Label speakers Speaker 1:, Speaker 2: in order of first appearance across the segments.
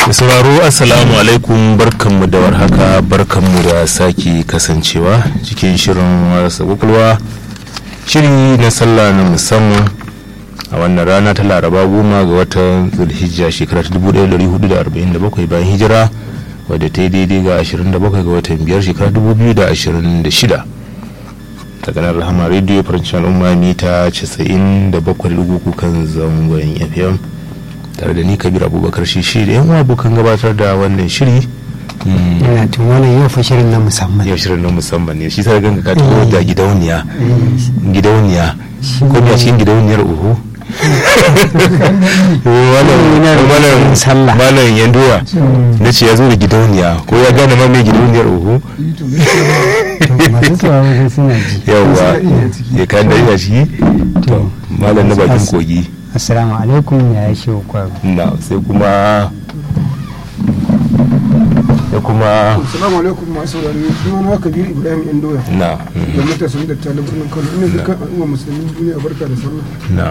Speaker 1: da sauraro assalamu alaikum barkanmu da warhaka barkanmu da sake kasancewa cikin shirin wasa kwakwalwa shiri na sallah na musamman a wannan rana ta laraba goma ga watan zulhijja shekara ta 1447 bayan hijira wadda ta yi daidai ga 27 ga watan biyar shekara 2026 daga nan rahama rediyo farancin al'umma mita 97.3 kan zangon fm tare da ni kabir abubakar shi da yan abokan gabatar da wannan shiri
Speaker 2: yana tun wannan yau fa shirin na musamman
Speaker 1: yau shirin na musamman ne shi sai ganga ka taho da gidauniya gidauniya ko a cikin gidauniyar uhu malam yanduwa na ce ya zo da gidauniya ko ya gane ma mai gidauniyar uhu
Speaker 2: masu sauraro suna ji
Speaker 1: yawwa ya kayan da yana ciki to malam na bakin kogi
Speaker 2: assalamu alaikum ya yi shi kwaro
Speaker 1: na sai kuma ya kuma
Speaker 3: Assalamu alaikum masu saurari suna na Kabir Ibrahim Indoya.
Speaker 1: na
Speaker 3: Da matasan da talib birnin Kano ina dukkan al'umma musulmin duniya barka da sallah.
Speaker 1: na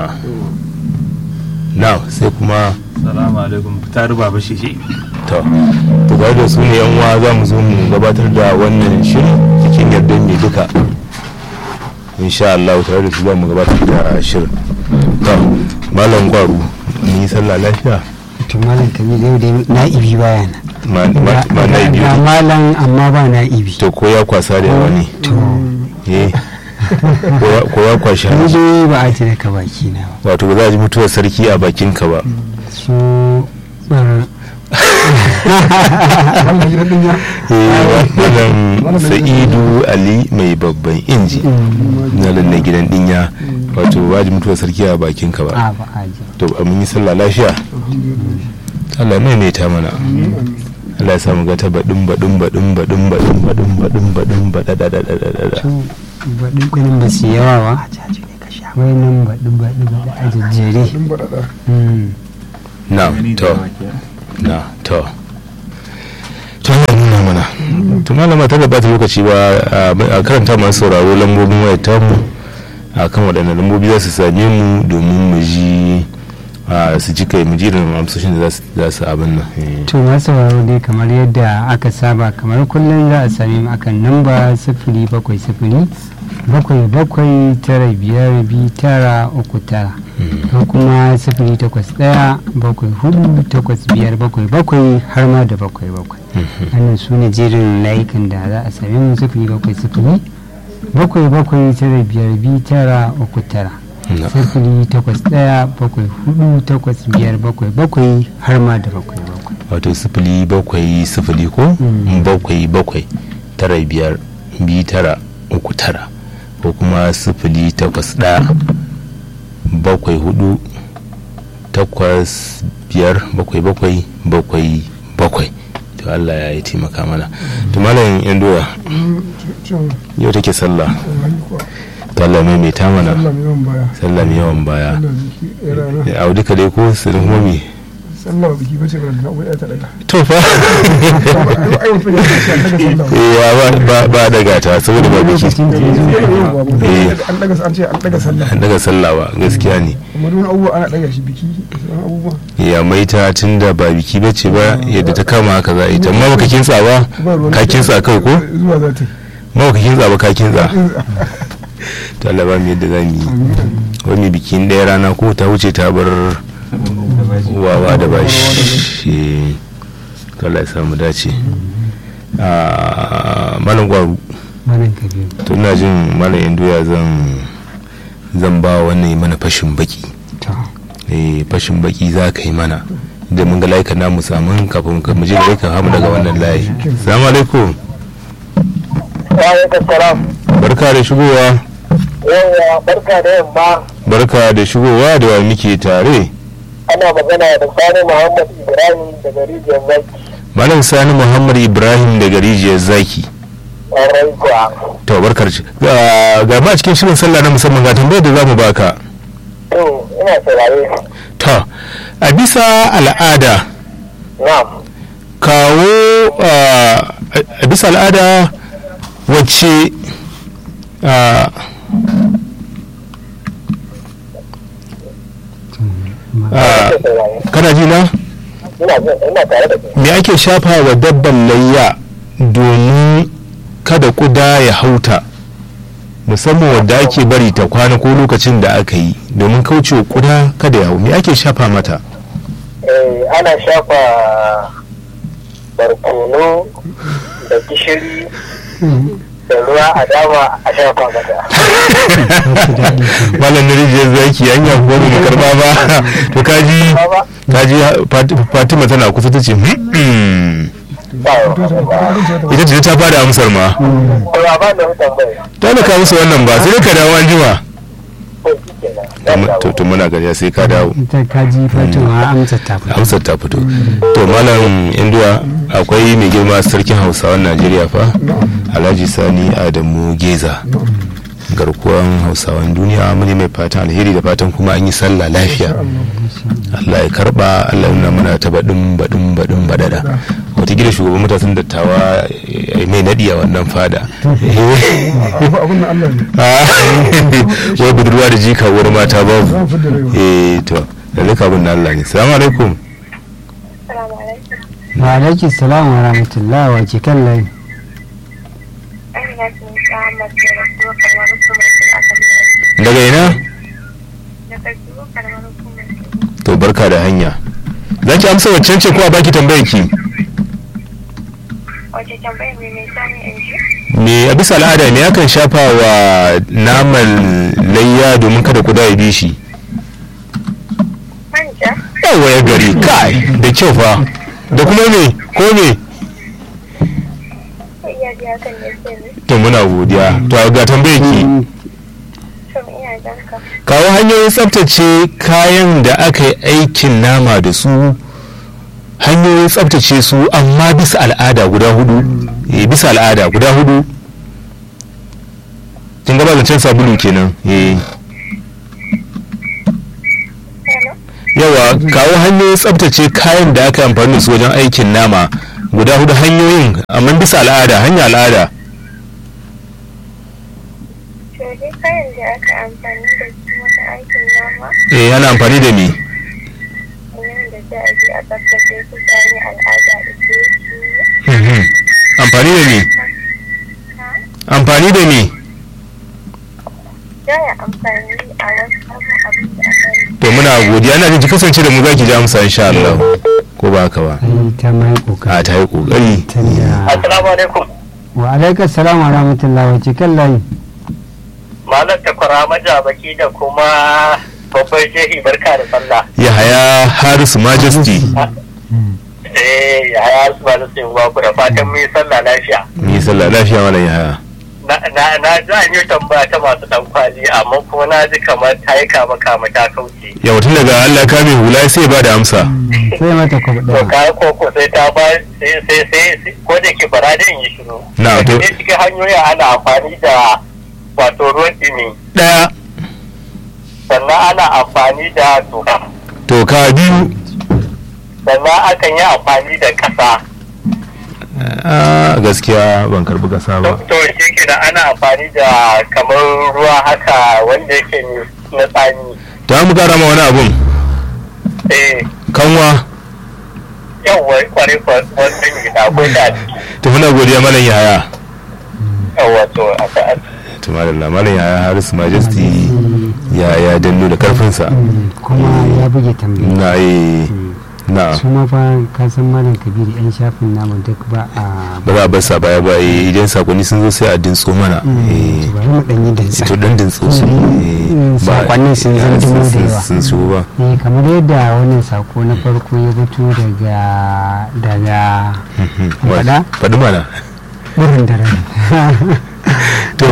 Speaker 1: na sai kuma
Speaker 4: salamu alaikum ta ruba ba shi shi
Speaker 1: to to ga da su ne yan uwa za mu zo mu gabatar da wannan shiri cikin yardar mai duka insha Allah tare da su za mu gabatar da shirin to malam gwaru ni sallah lafiya
Speaker 2: to malam kabir yau dai na'ibi baya na
Speaker 1: ma ma ma na biyu
Speaker 2: ga malam amma ba na'ibi
Speaker 1: to ko ya kwasa da yawa ne
Speaker 2: to
Speaker 1: eh ko ya- ko ya kwashi
Speaker 2: ni
Speaker 1: hanci
Speaker 2: dai ba a tare ka baki na ba
Speaker 1: wato ba za a ji mutuwar sarki a bakinka ba
Speaker 2: su bar
Speaker 3: Wannan gidan din ya.
Speaker 1: malam sa'idu ali mai babban inji na lalle gidan dinya wato ba ji mutuwar sarki a bakinka ba
Speaker 2: a ba a ji
Speaker 1: to mun yi sallah lafiya Allah mai mai ta mana Allah ya samu ga ta baɗin baɗin baɗin baɗin baɗin baɗin baɗin baɗin baɗaɗaɗaɗaɗa
Speaker 2: to baɗin kunin ba su yawa ba wai nan baɗi baɗi baɗi a jejjere
Speaker 3: Din baɗaɗa.
Speaker 2: Mm.
Speaker 1: na to na to to Allah nuna mana to malama ta gabata lokaci ba a karanta masu sauraro lambobin wayar tamu a kan waɗannan lambobi za su same mu domin mu ji a, su ji kai mu ji irin amsoshin da za su- za su abin nan eh.
Speaker 2: to masu sauraro dai kamar yadda aka saba kamar kullum za a same mu akan namba sifili bakwai sifili bakwai bakwai tara biyar biyu tara uku tara ko kuma sifili takwas ɗaya bakwai hudu takwas biyar bakwai bakwai har ma da bakwai bakwai wannan su ne jerin layukan da za a same mu sifili bakwai sifili bakwai bakwai tara biyar biyu tara uku tara
Speaker 1: Na.
Speaker 2: sifili takwas ɗaya bakwai hudu takwas biyar bakwai bakwai har ma da bakwai bakwai
Speaker 1: wato sifili bakwai sifili ko
Speaker 2: Mm.
Speaker 1: bakwai bakwai tara biyar biyu tara uku tara ko kuma sifili takwas ɗaya bakwai hudu takwas biyar bakwai bakwai bakwai bakwai to Allah ya yi taimaka mana to malam yan doya
Speaker 3: Mm, Can
Speaker 1: yau take sallah
Speaker 3: wallahi kuwa.
Speaker 1: to Allah mai mai ta mana
Speaker 3: Allah mai yawan baya.
Speaker 1: sallah mai yawan baya
Speaker 3: Allah jiki ya rana.
Speaker 1: a duka dai ko su homi
Speaker 3: Sallah biki bace ba da na'urar ta daga.
Speaker 1: to fa
Speaker 3: Ai mutum ya ce an daga sallah.
Speaker 1: ya ba- ba ba daga ta saboda ba biki
Speaker 2: lokacin da ya zo
Speaker 3: Yawwa, ba.
Speaker 1: Eh.
Speaker 3: An daga an ce an daga sallah.
Speaker 1: an daga sallah ba gaskiya ne
Speaker 3: Amma duk wani abubuwa ana daga shi biki sauran abubuwa.
Speaker 1: ya maita tun da ba biki bace ba yadda ta kama haka za a yi ta amma baka kintsa ba
Speaker 3: Ba ruwan
Speaker 1: ka kintsa kai ko
Speaker 3: Zuwa za ta yi.
Speaker 1: ma baka kintsa ba ka kintsa to Allah ba mu yadda za mu yi wani bikin ɗaya rana ko ta wuce ta bar wawa da bashi to Allah ya samu dace a malam gwaru
Speaker 2: malam kabiru
Speaker 1: to ina jin malam indoya zan zan ba wannan yi mana fashin baki
Speaker 2: to
Speaker 1: eh fashin baki za ka yi mana da mun ga layukan namu samun kafin ka mu je da layukan hamu daga wannan layi salamu alaikum
Speaker 5: Wa'alaikun salam.
Speaker 1: barka da shigowa
Speaker 5: Yawwa barka da yamma
Speaker 1: barka da shigowa da wa muke tare
Speaker 5: ana magana da Sani Muhammad Ibrahim daga rijiyar Zaki.
Speaker 1: malam sani muhammad ibrahim daga rijiyar zaki
Speaker 5: Ƙwarai kuwa.
Speaker 1: to barkar ci ga ga ma cikin shirin sallah na musamman ga tambayar da zamu baka
Speaker 5: To ina saurare.
Speaker 1: to a bisa al'ada
Speaker 5: Na'am.
Speaker 1: kawo ah, a bisa al'ada wacce ah, ah,
Speaker 5: Ina saurare.
Speaker 1: kana ji na
Speaker 5: ina jin ina tare da kai
Speaker 1: me ake shafa wa dabban layya domin kada kuda ya hauta musamman wadda ake bari ta kwana ko lokacin da aka yi domin kaucewa kuda kada ya hau me ake shafa mata
Speaker 5: eh ana shafa barkono da gishiri da ruwa a dama a shafa mata
Speaker 1: malam na rijiyar zaki an yi abubuwa mu karba ba to kaji
Speaker 5: Baba,
Speaker 1: kaji Fati- fatima tana kusa ta ce "Hmm."
Speaker 5: ba wa
Speaker 1: ita ce ta fara amsar ma
Speaker 5: ba ba da tambaya
Speaker 1: ta da ka musu wannan ba sai ka dawo an jima
Speaker 5: ko shi kenan
Speaker 1: to to muna gariya sai ka dawo
Speaker 2: ita kaji fatima amsa ta fito
Speaker 1: amsar ta fito to malam induwa akwai mai girma sarkin hausawan najeriya fa alhaji sani adamu geza garkuwan hausawan duniya muni mai fatan alheri da fatan kuma an yi sallah lafiya allah ya karba allah ya nuna mana ta baɗin baɗin baɗin baɗaɗa watakila shugaban matasan dattawa ya yi mai naɗi a wannan fada
Speaker 3: abin da Allah ne
Speaker 1: wai budurwa da jika wurin mata
Speaker 3: za
Speaker 1: babu
Speaker 3: mu fidda rayuwa
Speaker 1: eh to da zai kabin na allah ne salamu alaikum
Speaker 6: Assalamu alaikum.
Speaker 2: wa alaiki salam wa rahmatullah wa ke kan layi
Speaker 6: Amina sun sa mace da kuma kalmar hukumar sun aka lalata.
Speaker 1: daga ina
Speaker 6: Da ƙarfi ko kalmar hukumar sun.
Speaker 1: to barka da hanya za ki amsa waccan ce ko a baki tambayar ki
Speaker 6: Wace tambayar mai mai sani in ji?
Speaker 1: me a bisa al'ada me akan shafa wa naman layya domin kada kuda ya bi shi
Speaker 6: Manja?
Speaker 1: yawa ya gari kai da kyau fa da kuma me ko me
Speaker 6: Ko iya ji hakan ne sai ne?
Speaker 1: to muna godiya to ga tambayar ki
Speaker 6: To ina jan ka.
Speaker 1: kawo hanyoyin tsaftace kayan da aka yi aikin nama da su hanyoyin tsaftace su amma bisa al'ada guda hudu eh bisa al'ada guda hudu kin gaba zancen sabulu kenan eh
Speaker 6: Hello?
Speaker 1: yawa kawo hanyoyin tsabtace kayan da aka amfani da su wajen aikin nama guda hudu hanyoyin amma bisa al'ada hanya al'ada
Speaker 6: To dai kayan da aka amfani da su wata aikin nama
Speaker 1: eh ana amfani da me
Speaker 6: yayin da za a je a tsaftace su ta hanyar al'ada da ke su
Speaker 1: Mhm. amfani da me
Speaker 6: ha?
Speaker 1: amfani da me
Speaker 6: Za a amfani a wasu sabon abin da aka yi.
Speaker 1: to muna godiya ina jin ki kasance da mu zaki ji amsa insha Allah ko ba haka ba
Speaker 2: ai ta mai
Speaker 1: a
Speaker 2: kokari
Speaker 1: ta yi kokari
Speaker 2: tunda
Speaker 5: assalamu alaikum
Speaker 2: wa alaika salam wa rahmatullah wa ke kan layi
Speaker 5: malam takwara majabaki da kuma babban shehi barka da sallah
Speaker 1: Yahaya Harisu Majesty
Speaker 5: eh ya ya su ba da sai ba ku da fatan mu yi sallah lafiya
Speaker 1: ni sallah lafiya mana Yahaya
Speaker 5: na na na ji an yi tambaya ta masu dan kwali amma kuma na ji kamar ta yi kama kama ta kauce
Speaker 1: yau tun daga Allah ka mai hula sai ba da amsa
Speaker 2: sai mata kwabu
Speaker 5: to
Speaker 2: ɗaya
Speaker 5: kayan koko sai ta ba sai sai sai ko da ke bara da yi shiru
Speaker 1: Na, to-
Speaker 5: sai cikin hanyoyi ana amfani da wato ruwan dumi
Speaker 1: daya
Speaker 5: sannan ana amfani da toka
Speaker 1: to ka biyu
Speaker 5: sannan akan yi amfani da kasa
Speaker 1: a gaskiya ban karbi kasa ba
Speaker 5: to shi ke da ana amfani da kamar ruwa haka wanda yake na tsani
Speaker 1: ta mu kara ma wani abun
Speaker 5: eh
Speaker 1: kanwa
Speaker 5: yawwa kwarai wannan gida akwai da ciki
Speaker 1: to muna godiya malam Yahaya
Speaker 5: yawwa to a
Speaker 1: to malam malam Yahaya Harisu Majesty ya ya danno da karfinsa
Speaker 2: kuma ya buge tambaya
Speaker 1: na yi na
Speaker 2: su ma fa ka san malam kabiru yan shafin namu duk ba a
Speaker 1: ba za a bar sa baya ba eh, idan sakonni sun zo sai a dintso mana eh,
Speaker 2: bari mu ɗan yi dansa
Speaker 1: to dan dintso su eh, ba-
Speaker 2: sakonnin sun
Speaker 1: eh,
Speaker 2: zama
Speaker 1: sun-
Speaker 2: da yawa
Speaker 1: sun shigo ba
Speaker 2: eh kamar yadda wannan sako na farko ya fito daga daga faɗa
Speaker 1: faɗi mana
Speaker 2: burin da rai
Speaker 1: to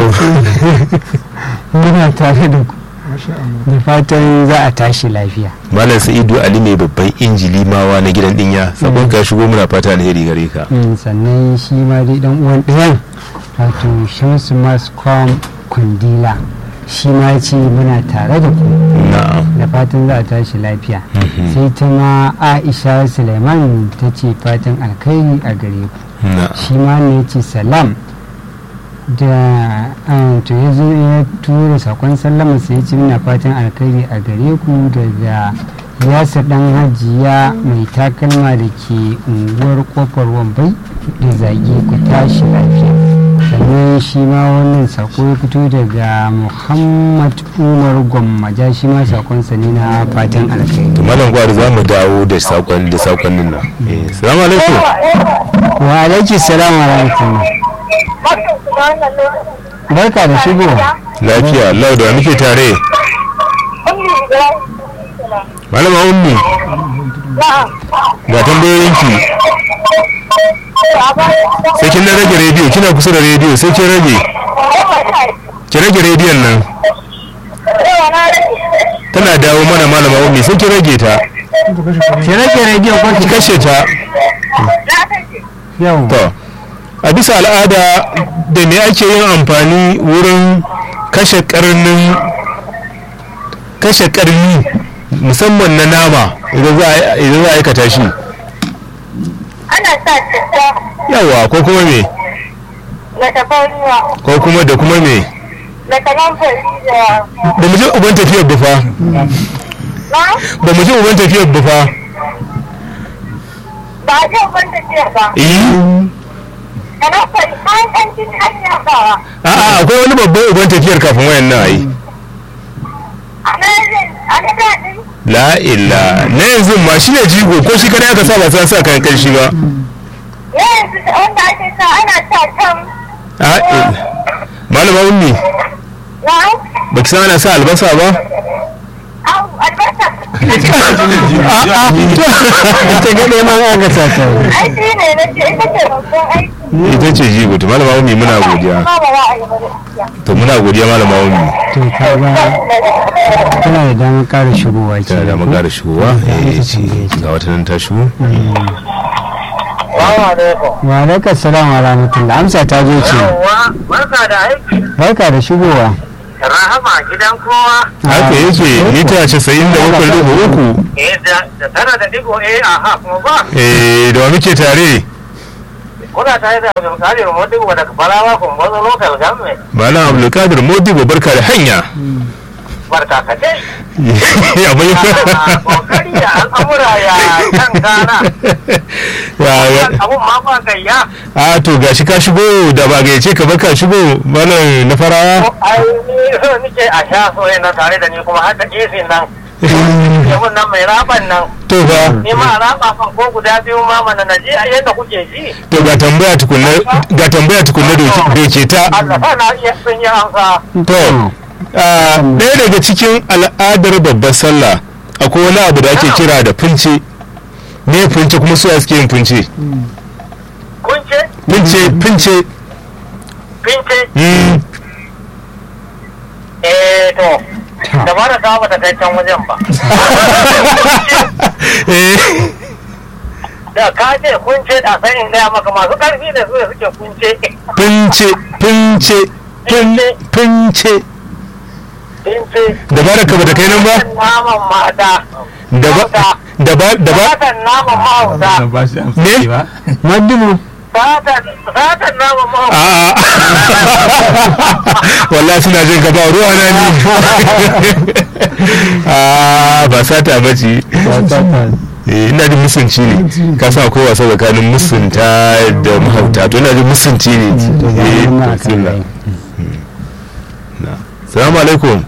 Speaker 2: muna tare da ku
Speaker 3: masha Allah
Speaker 2: da fatan za a tashi lafiya
Speaker 1: malam sa'idu ali ne babban injili mawa na gidan dinya sabon ka shigo muna fata alheri gare ka
Speaker 2: Mm, sannan shi ma dai dan uwan ɗayan wato shamsu mascom kundila shi ma ya ce muna tare da ku
Speaker 1: na'am
Speaker 2: da fatan za a tashi lafiya sai ta ma aisha suleiman ta ce fatan alkhairi a gare ku
Speaker 1: na'am
Speaker 2: shi ma ne ya ce salam da ah, to ya zo ya tura sakon sallama sai ya ce muna fatan alkhairi a gare ku daga yasa dan hajiya mai takalma da ke unguwar kofar wambai da zage ku tashi lafiya sannan shi ma wannan sako ya fito daga muhammad umar gwammaja shi ma sakonsa ne na fatan alkhairi
Speaker 1: to malam gwari za mu dawo da sakon da sakonnin nan eh salamu alaikum
Speaker 2: wa alaiki salam wa rahmatullah barka da shigo
Speaker 1: lafiya Allah da wa muke tare malama ummi ga tambayoyinki sai kin na rage rediyo kina kusa da rediyo sai kin rage ki rage rediyon nan tana dawo mana malama ummi sai kin rage ta
Speaker 2: ki rage rediyo ko
Speaker 1: ki
Speaker 2: ki
Speaker 1: kashe ta
Speaker 2: yau
Speaker 1: to a bisa al'ada da me ake yin amfani wurin kashe karnin kashe karni musamman na nama idan za a idan za a aikata shi
Speaker 6: Ana sa citta
Speaker 1: yawa ko kuma me
Speaker 6: da tafarnuwa
Speaker 1: ko kuma da kuma me
Speaker 6: da kanamfari da
Speaker 1: ba mu je uban tafiyar ba fa
Speaker 6: na
Speaker 1: ba mu je uban tafiyar ba fa
Speaker 6: ba a jin ban tafiya ba.
Speaker 1: eh
Speaker 6: Kanamfari kayan ƙanshin hanya ba.
Speaker 1: a'a akwai wani babban uban tafiyar kafin wayan nan ayi
Speaker 6: Ana yin ana daɗin
Speaker 1: la illa na yanzu ma shi ne jigo ko shi kada aka sa ba san sa kayan kanshi ba
Speaker 6: yanzu wanda ake sa ana sa can
Speaker 1: a illa malama ummi
Speaker 6: na
Speaker 1: baki san ana sa albasa ba
Speaker 6: au albasa.
Speaker 2: ita ga neman agasa ta
Speaker 6: Aiki ne na ce ita ce babban aiki.
Speaker 1: ita ce jigo to malama ummi muna godiya
Speaker 6: Ba ba za a yi ba gaskiya.
Speaker 1: to muna godiya malama ummi
Speaker 2: to ka ga tana da damar ƙara shigowa ke
Speaker 1: tana da magana shigowa eh ce ga wata nan ta shigo
Speaker 5: Salamu alaikum.
Speaker 2: wa alaikar salam wa rahmatullah amsa ta zo ce
Speaker 5: Yawwa, barka da aiki.
Speaker 2: barka da shigowa
Speaker 5: Rahama gidan kowa.
Speaker 1: haka yake mita casa'in da bakwai dubu uku
Speaker 5: Eh da da tara da digo eh aha kuma ba.
Speaker 1: eh da wa muke tare
Speaker 5: Kuna tare da misali remote digo daga Balawa kun bazo local government.
Speaker 1: malam abdulkadir modibo barka da hanya
Speaker 5: Barka ka dai.
Speaker 1: ya bai
Speaker 5: Ah, Kokari ya al'amura ya kan gana.
Speaker 1: ya ya-
Speaker 5: Abun ma ba gayya.
Speaker 1: a to gashi ka shigo da ba gayyace ka ba ka shigo malam na farawa
Speaker 5: Ai ni so nike a sha so na tare da ni kuma har da AC nan. Yamun nan mai raban nan.
Speaker 1: to ba
Speaker 5: Ni ma raba fan ko guda biyu ma mana na ji a yadda kuke ji.
Speaker 1: to ga tambaya tukunna ga tambaya tukunna doke doke ta
Speaker 5: Allah sa na iya sun yi amsa.
Speaker 1: to a, ɗaya daga cikin al'adar babbar sallah akwai wani abu da ake kira da funce me funce kuma su suke yin funce
Speaker 5: Kun ce?
Speaker 1: funce funce
Speaker 5: Fince?
Speaker 1: mm,
Speaker 5: Eh to. Da ba da kawo bata kai can wajen ba.
Speaker 1: eh
Speaker 5: Da ka ce kun ce da sai in gaya maka masu karfi da su da suke kunce.
Speaker 1: funce funce fun- funce
Speaker 5: Fince.
Speaker 1: da baraka ba da kai nan ba
Speaker 5: Naman mata.
Speaker 1: da ba da ba da ba
Speaker 5: Satan naman mahauta.
Speaker 4: ba shi amsa
Speaker 1: Me?
Speaker 4: ce ba
Speaker 2: madubu
Speaker 5: Satan satan naman mahauta.
Speaker 1: a wallahi suna jin gaba ruwa na ni a ba sata ba ce Eh, ina jin musunci ne ka sa akwai wasa tsakanin musunta da mahauta to ina jin musunci ne Eh, to, bismillah. Na. salamu alaikum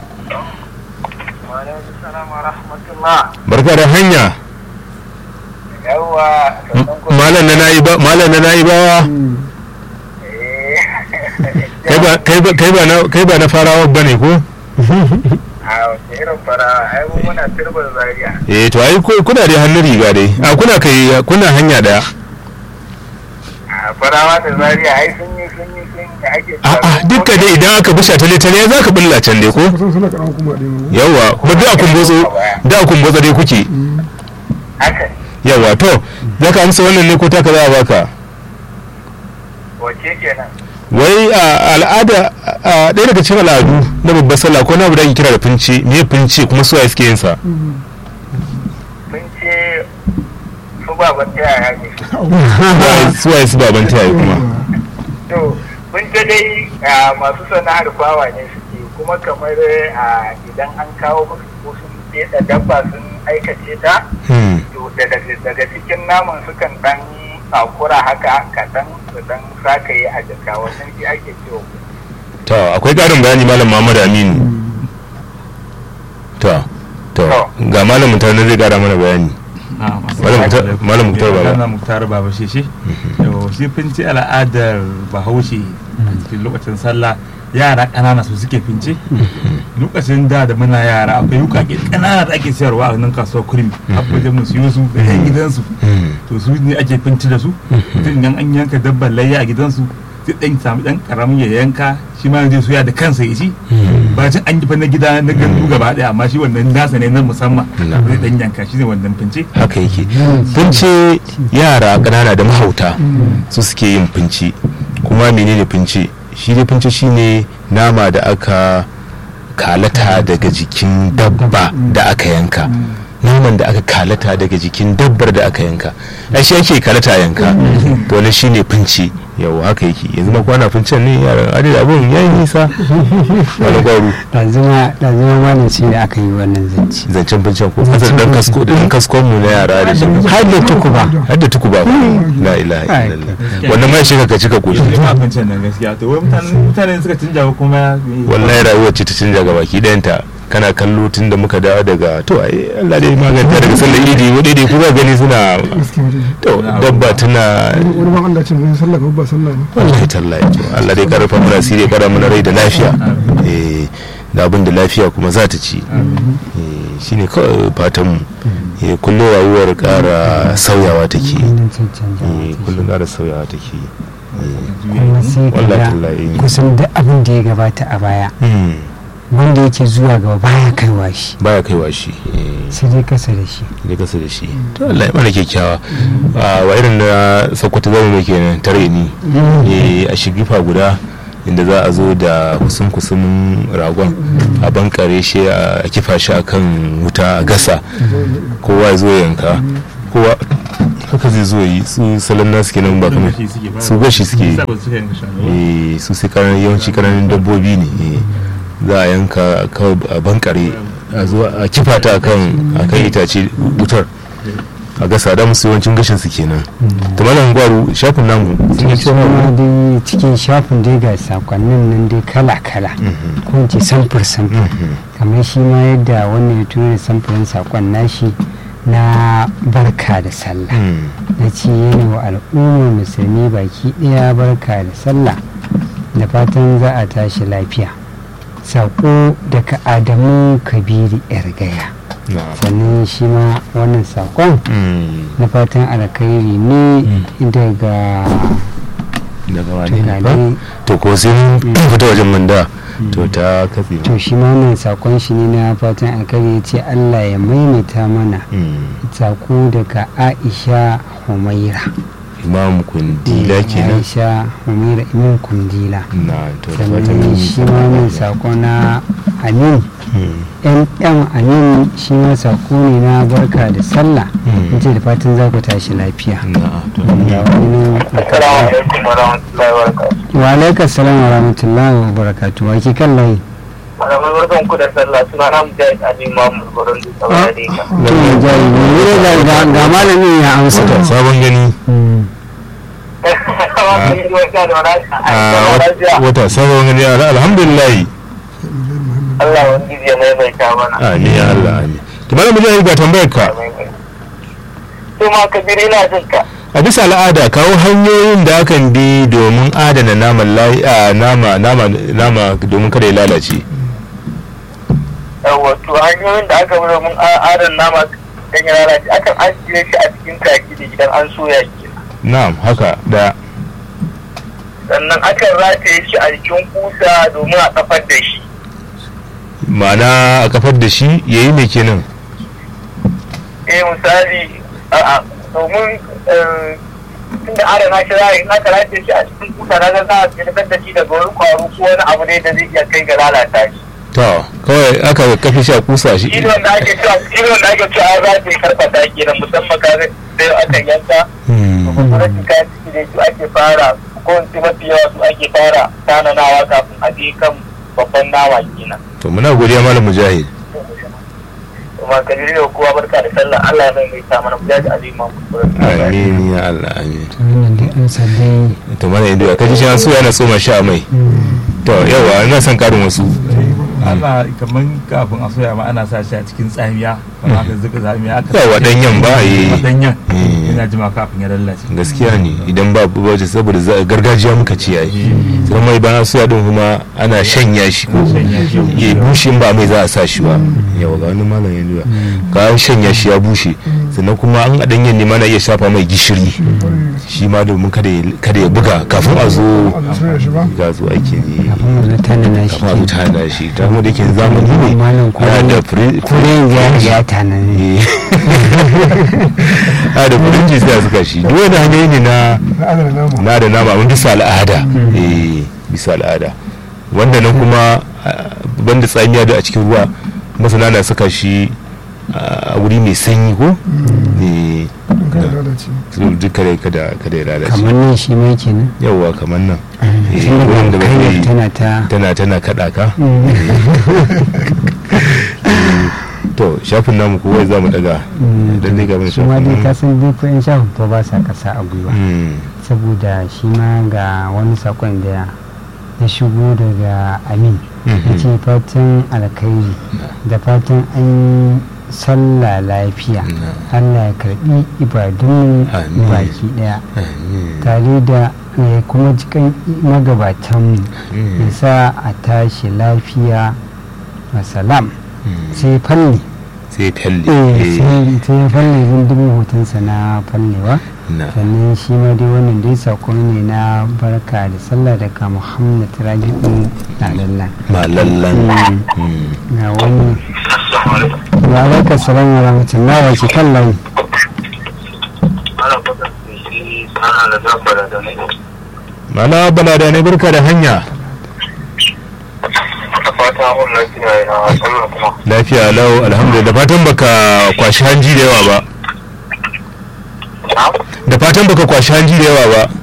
Speaker 1: barka da hanya
Speaker 5: Yawwa.
Speaker 1: malam na nayi ba malam na nayi bawa kai ba kai ba kai ba na kai ba na farawa bane ko
Speaker 5: A wace irin fara ai mu muna turbar zariya.
Speaker 1: eh to ai ku- kuna da hannun riga dai a kuna kai kuna hanya daya
Speaker 5: A farawa da zariya ai sun yi sun yi sun yi ake
Speaker 1: a a dukka dai idan aka busha ta litane za ka bulla can dai ko
Speaker 3: kusan suna karan kuma ɗaya mu
Speaker 1: yawa kuma da kun botso da kun botso dai kuke
Speaker 5: haka
Speaker 1: yawa to za ka amsa wannan ne ko ta ka za a baka
Speaker 5: wace kenan.
Speaker 1: wai a al'ada a ɗaya daga cikin al'adu na babbar sallah ko na abu da ake kira da fince me fince kuma suwaye suke yin sa
Speaker 5: Mun ce su baban ta yaya ne.
Speaker 1: Suwaye- suwaye su baban tayi kuma
Speaker 5: To mun ce dai ah, masu sana'ar bawa ne suke kuma kamar ah, idan an kawo musu ko sun ɗeɗa dabba sun
Speaker 7: aikace ta
Speaker 1: Hmm.
Speaker 7: to daga daga cikin naman sukan dan takura haka kaɗan su dan sakaye a jaka wannan shi ake cewa
Speaker 1: to akwai ƙarin bayani malam Muhammad Aminu to to ga malam mutane zai ƙara mana bayani Malam Muktar- Malam Muktar Baba.
Speaker 4: Malam Muktar Baba shi shi. Yau shi finci al'adar Bahaushe a cikin lokacin sallah yara ƙanana su suke finci. Lokacin da da muna yara akwai wukake ƙanana da ake sayarwa a nan kasuwar kurmi. Akwai da mu siyo su da yan gidansu.
Speaker 1: Hmm.
Speaker 4: To su ne ake finci da su. Mutum idan an yanka dabbar layya a gidansu sai ɗan samu ɗan ƙaramin ya yanka shi ma zai soya da kansa ya ci. ba cin an fa na gida na gandu gaba daya amma shi wannan nasa ne na musamman
Speaker 1: Na.
Speaker 4: zai dan yanka shi ne wannan fince
Speaker 1: haka yake fince yara ƙanana da mahauta su suke yin fince kuma menene fince shi dai fince shine nama da aka kalata daga jikin dabba da aka yanka naman da aka kalata daga jikin dabbar da aka yanka ai shi ake kalata yanka to wani shine fince yau haka yake yanzu ma kwana fincen ne yaran adai abun yayi nisa wani gwaru
Speaker 2: ɗazuma ɗazuma malam sai da aka yi wannan zance
Speaker 1: zancen fincen ko kasar dan kasko da dan kaskon mu na yara da shi
Speaker 2: har da tukuba
Speaker 1: har da tuku ba la ilaha illallah wannan mai shi ka cika koshi
Speaker 4: shi ma fincen nan gaskiya to wai mutane mutane suka canja ba kuma
Speaker 1: wallahi rayuwar ce ta canja ga baki ɗayanta kana kallo tun da muka dawo daga to ai Allah dai maganta daga sallar idi wani dai kuma gani suna
Speaker 3: gaskiya dai
Speaker 1: to dabba tana
Speaker 3: wani ban Allah ce mun sallah ga ba sallah ne
Speaker 1: wallahi tallahi to Allah dai karfa mana asiri ya kara mana rai da lafiya eh da abin da lafiya kuma za ta ci eh shine kawai fatan mu eh kullum rayuwar kara sauyawa take
Speaker 2: wannan cancanta
Speaker 1: eh kullum kara sauyawa take
Speaker 2: kuma sai ka
Speaker 1: wallahi
Speaker 2: ga
Speaker 1: tallahi
Speaker 2: kusan duk abin da ya gabata a baya
Speaker 1: hmm
Speaker 2: wanda yake zuwa gaba baya kaiwa shi
Speaker 1: baya kaiwa shi eh
Speaker 2: sai dai kasa da shi
Speaker 1: da kasa da shi to Allah ya mana kyakkyawa a wa irin na sakwata zama mai kenan tare ni eh a shigifa guda inda za a zo da kusum kusumin ragon a bankare shi a kifa shi akan wuta a gasa kowa ya zo ya yanka kowa haka zai zo yi su salon nasu kenan ba kamar su gashi suke yi. eh su sai kanan yawanci kananan dabbobi ne eh, za a yanka kawai a bankare a zo a kifa ta akan akan itace wutar a gasa da musu yawancin gashin su kenan to malam gwaru shafin namu sun yi cewa
Speaker 2: kuma dai cikin shafin dai ga sakonnin nan dai kala-kala ko in ce samfur samfur kamar shi ma yadda wannan ya tura samfurin sakon nashi na barka da sallah na ce yana wa al'ummar musulmi baki ɗaya barka da sallah da fatan za a tashi lafiya saƙo daga adamu kabiri yar gaya sannan shi ma wannan saƙon na fatan alkhairi ne daga
Speaker 1: daga wani
Speaker 2: tunani
Speaker 1: to ko sai mun fita wajen manda to ta katse
Speaker 2: to shi ma wannan saƙon shi ne na fatan alkhairi ya ce allah ya maimaita mana saƙo daga aisha humaira
Speaker 1: imam kundila kenan
Speaker 2: aisha humaira imam kundila
Speaker 1: na to da
Speaker 2: sannan
Speaker 1: fatan
Speaker 2: shi ma wannan saƙo na amin yan amin shi ma saƙo ne na barka da sallah
Speaker 1: Mm.
Speaker 2: ce da fatan za ku tashi lafiya
Speaker 1: na to
Speaker 2: ga wani nan
Speaker 7: assalamu alaikum wa rahmatullahi wa barakatuh
Speaker 2: wa alaikar salam wa rahmatullahi wa barakatu wa ke kan layi
Speaker 7: malamai barkan ku da sallah suna na mujahid ali mahmud goron da tsawon da ka
Speaker 2: to mu jari ne ga ga- ga malamin ya amsa
Speaker 1: Wata sabon gani
Speaker 2: Mm.
Speaker 1: a wat- wata sabon gani ala- alhamdulillah
Speaker 7: Allah wani ya maimaita mana
Speaker 1: amin ya Allah amin to malam mujahid ga tambayar ka
Speaker 7: to ma kabiri na jin ka
Speaker 1: a bisa al'ada kawo hanyoyin da akan bi domin adana naman layi a nama nama nama domin kada ya lalace
Speaker 7: wato hanyoyin da aka bi domin adana nama dan ya lalace akan ajiye shi a cikin kaki da idan an soya shi
Speaker 1: na'am haka da
Speaker 7: sannan akan rataye shi a jikin kusa domin a kafar da shi
Speaker 1: ma'ana a kafar da shi yayi mai kenan
Speaker 7: eh misali a domin tunda adana shi za a yi aka rataye shi a cikin kusa na ga za a fitar da shi daga wani kwaro ko wani abu ne da zai iya kai ga lalata shi
Speaker 1: to kawai aka kafe shi a kusa shi
Speaker 7: shi wanda ake cewa shi wanda ake cewa an rataye karfata kenan musamman ka ga sai aka yanka
Speaker 1: Hmm.
Speaker 7: kuma rashin kayan ciki da su ake fara ko in ce mafi yawa su ake fara tananawa kafin a je kan babban nama kenan
Speaker 1: to muna godiya malam mujahid
Speaker 7: kuma kabiru da kowa barka da sallah Allah ya mai ta mana guda da azima
Speaker 1: amin ya Allah amin
Speaker 2: to wannan dai an san dai
Speaker 1: to mana yanzu ka ji shi an so yana tsoma shi a mai to yawa ina son karin wasu
Speaker 4: ana kamar kafin a soya ma ana sa shi a cikin tsamiya kamar aka zuka tsamiya aka
Speaker 1: yawa danyen ba yi
Speaker 4: danyen
Speaker 1: Eh.
Speaker 4: yana jima kafin ya lallace
Speaker 1: gaskiya ne idan ba bace saboda za- gargajiya muka ci yayi sai mai bayan suya din kuma ana shanya shi ko
Speaker 4: Shanya shi.
Speaker 1: ya bushe in ba mai za a sa shi ba yawa ga wani malam ya duba ka shanya shi ya bushe sannan kuma an a danyen ne mana iya shafa mai gishiri shi ma domin kada ya kada ya buga kafin a zo
Speaker 3: Allah soya shi ba
Speaker 1: ga zo ake ne
Speaker 2: kafin mu zata na shi
Speaker 1: kafin a zo ta hana shi ta kuma da ke zamani ne
Speaker 2: Malam ko-
Speaker 1: ana da firi-
Speaker 2: ko dai ya ya tana ne
Speaker 1: a da kudin sai a suka shi duk wani hanyoyi ne na
Speaker 3: na adana nama
Speaker 1: na da nama mun bisa al'ada eh bisa al'ada wanda nan kuma ah, banda tsamiya da a cikin ruwa masana na saka shi a wuri mai sanyi ko eh
Speaker 3: in kai da lalace
Speaker 1: so duk kada kada kada ya lalace
Speaker 2: kamar nan shi mai kenan
Speaker 1: yawa kamar nan eh
Speaker 2: tun
Speaker 1: wurin da
Speaker 2: daga
Speaker 1: ba
Speaker 2: kai
Speaker 1: zai-
Speaker 2: tana ta
Speaker 1: tana tana kada ka to shafin namu kowa za mu daga dan dai gaban
Speaker 2: su ma dai ka
Speaker 1: shafin
Speaker 2: san dai ko yan shafi to ba sa kasa a gwiwa
Speaker 1: Mm,
Speaker 2: saboda shi ma ga wani sakon da ya shigo daga amin ya
Speaker 1: mhm.
Speaker 2: ce fatan alkhairi da fatan an yi sallah lafiya allah ya karbi ibadun
Speaker 1: Amin.
Speaker 2: baki daya
Speaker 1: Amin.
Speaker 2: tare da ya kuma jikan magabatanmu
Speaker 1: Mm,
Speaker 2: ya sa a tashi lafiya masalam
Speaker 1: mm.
Speaker 2: sai falle
Speaker 1: sai fyalle
Speaker 2: eh
Speaker 1: eh,
Speaker 2: sai sai ya falle zundumin hotonsa na fallewa
Speaker 1: na
Speaker 2: sannan shi ma dai wannan dai sakon ne na barka da sallah daga muhammad rabi'u na lallan
Speaker 1: malallan Mm.
Speaker 2: ga wani wa alaika salam wa rahmatullahi wa kan layi
Speaker 7: ana fata da shi sana da zafara da ne
Speaker 1: Mala bala da ne barka da hanya
Speaker 7: a fata mun lafiya ya sallah kuma
Speaker 1: lafiya lau alhamdulillah da fatan baka kwashi hanji da yawa ba da fatan baka kwashi hanji da yawa ba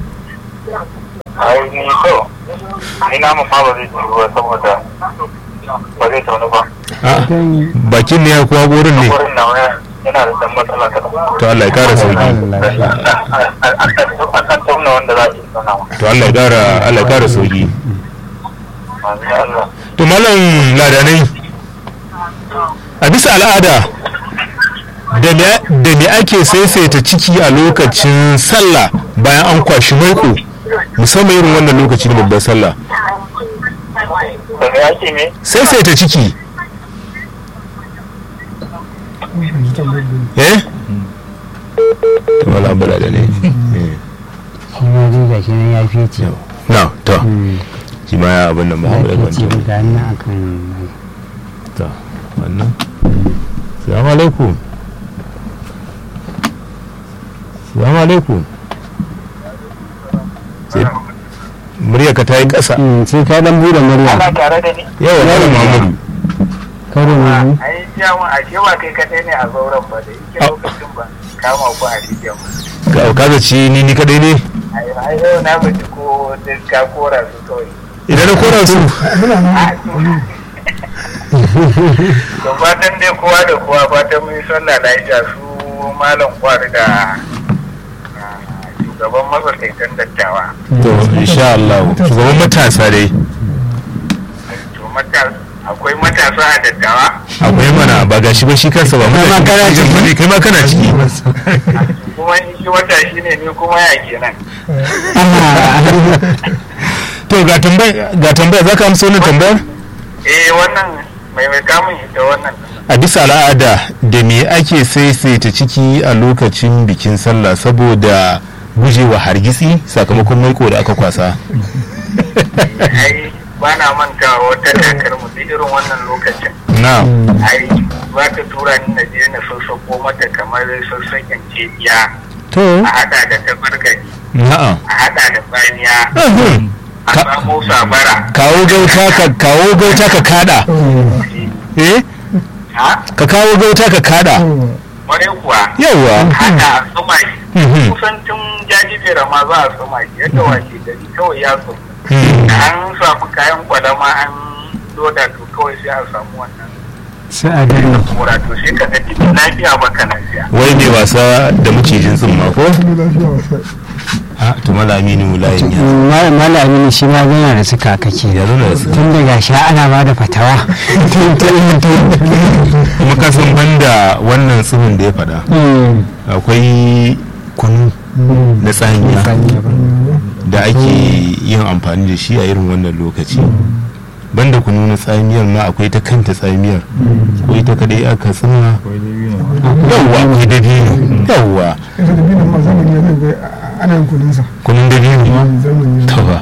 Speaker 7: ai ni so ni na mu fa ba zai tafi ba saboda ba zai tafi ba
Speaker 1: Ah, bakin ne ya kuwa gurin ne
Speaker 7: wurin na waya yana da dan matsala ta
Speaker 1: to Allah ya kara sauki
Speaker 7: an san tauna wanda za a yi sanawa
Speaker 1: to Allah ya kara Allah ya kara sauki
Speaker 7: Allah
Speaker 1: to malam ladanai a bisa al'ada da me da me ake saisaita ciki a lokacin sallah bayan an kwashi maiko musamman irin wannan lokaci na babbar sallah
Speaker 7: da me ake me
Speaker 1: saisaita ciki
Speaker 3: in ji tambayar da ni.
Speaker 1: eh to malam bala da ne eh.
Speaker 2: shi ma dai ga shi nan ya fice
Speaker 1: na to
Speaker 2: Mm,
Speaker 1: shi ma ya abin nan ba
Speaker 2: ya
Speaker 1: haɓe
Speaker 2: fice
Speaker 1: kwanci
Speaker 2: ga nan akan mai
Speaker 1: to wannan salamu alaikum salamu alaikum sai murya ka ta yi ƙasa
Speaker 2: Mm, sai ka dan bude murya
Speaker 7: ana tare da ni
Speaker 1: yawa malam muhammadu
Speaker 2: karo ne
Speaker 7: ai jamu a cewa kai kadai ne a zauren ba da yake lokacin ba kama ku a rijiya
Speaker 1: ka ka zaci ni ni kadai ne
Speaker 7: ai ai yau na bace ko duk ka kora su kawai
Speaker 1: idan na kora su
Speaker 7: to fatan dai kowa da kowa fatan mun yi sallah lafiya su malam kwari da ah, shugaban masarautar dattawa
Speaker 1: to insha Allah shugaban matasa dai
Speaker 7: to mata akwai matasa a dattawa
Speaker 1: akwai mana ba gashi ba shi kansa ba
Speaker 2: Kai ma kana ciki.
Speaker 1: ciki kai ma kana ciki
Speaker 7: kuma in shi wata shi ne ni kuma ya kenan
Speaker 1: to ga tambaya ga tambaya zaka amsa wannan tambayar
Speaker 7: eh wannan mai mai kamun ita wannan
Speaker 1: a bisa al'ada da me ake saisaita ciki a lokacin bikin sallah saboda gujewa hargitsi sakamakon maiko da aka kwasa
Speaker 7: ai ba na mantawa wata kakar mu duk irin wannan lokacin
Speaker 1: na
Speaker 7: ai ba ta tura ni na je na sassako mata kamar sassaken cibiya
Speaker 1: to
Speaker 7: a hada da tabargari
Speaker 1: na'am
Speaker 7: a hada da tsaniya
Speaker 1: Ahun.
Speaker 7: a
Speaker 1: Ka-
Speaker 7: samo sabara
Speaker 1: kawo gauta ka kawo gauta ka kada eh
Speaker 7: ha
Speaker 1: ka kawo gauta ka kada
Speaker 7: kwarai kuwa
Speaker 1: yawa
Speaker 7: hada a tsuma shi
Speaker 1: Mhm.
Speaker 7: kusan tun jajibera ma za a tsuma shi yadda washe gari kawai ya tsumu
Speaker 1: Hmm.
Speaker 7: da an samu kayan kwalama an loda to kawai sai a samu wannan
Speaker 2: sai a gani
Speaker 7: kura to sai ka ga cikin lafiya baka lafiya
Speaker 1: wai mai wasa da macijin tsimma ko
Speaker 3: Ni lafiya wasa.
Speaker 1: a to malamini mulayin ya
Speaker 2: mala aminu shi ma yana da suka kake
Speaker 1: ya nuna da su
Speaker 2: tun daga sha ana ba da fatawa tun tun tun
Speaker 1: kuma kasan banda wannan tsimin da ya faɗa
Speaker 2: Mm.
Speaker 1: akwai kunu
Speaker 2: Mm.
Speaker 1: na tsamiya
Speaker 2: Saniya ba.
Speaker 1: da ake yin amfani da shi a irin wannan lokaci banda kunu na tsamiyar ma akwai ta kanta tsamiyar ko ita kadai aka tsima yawwa akwai dabino yawwa
Speaker 3: Kasa da binan ma zamani ya zai ga ana yin kudinsa.
Speaker 1: kunun dabino
Speaker 3: Zamani ya
Speaker 1: tawa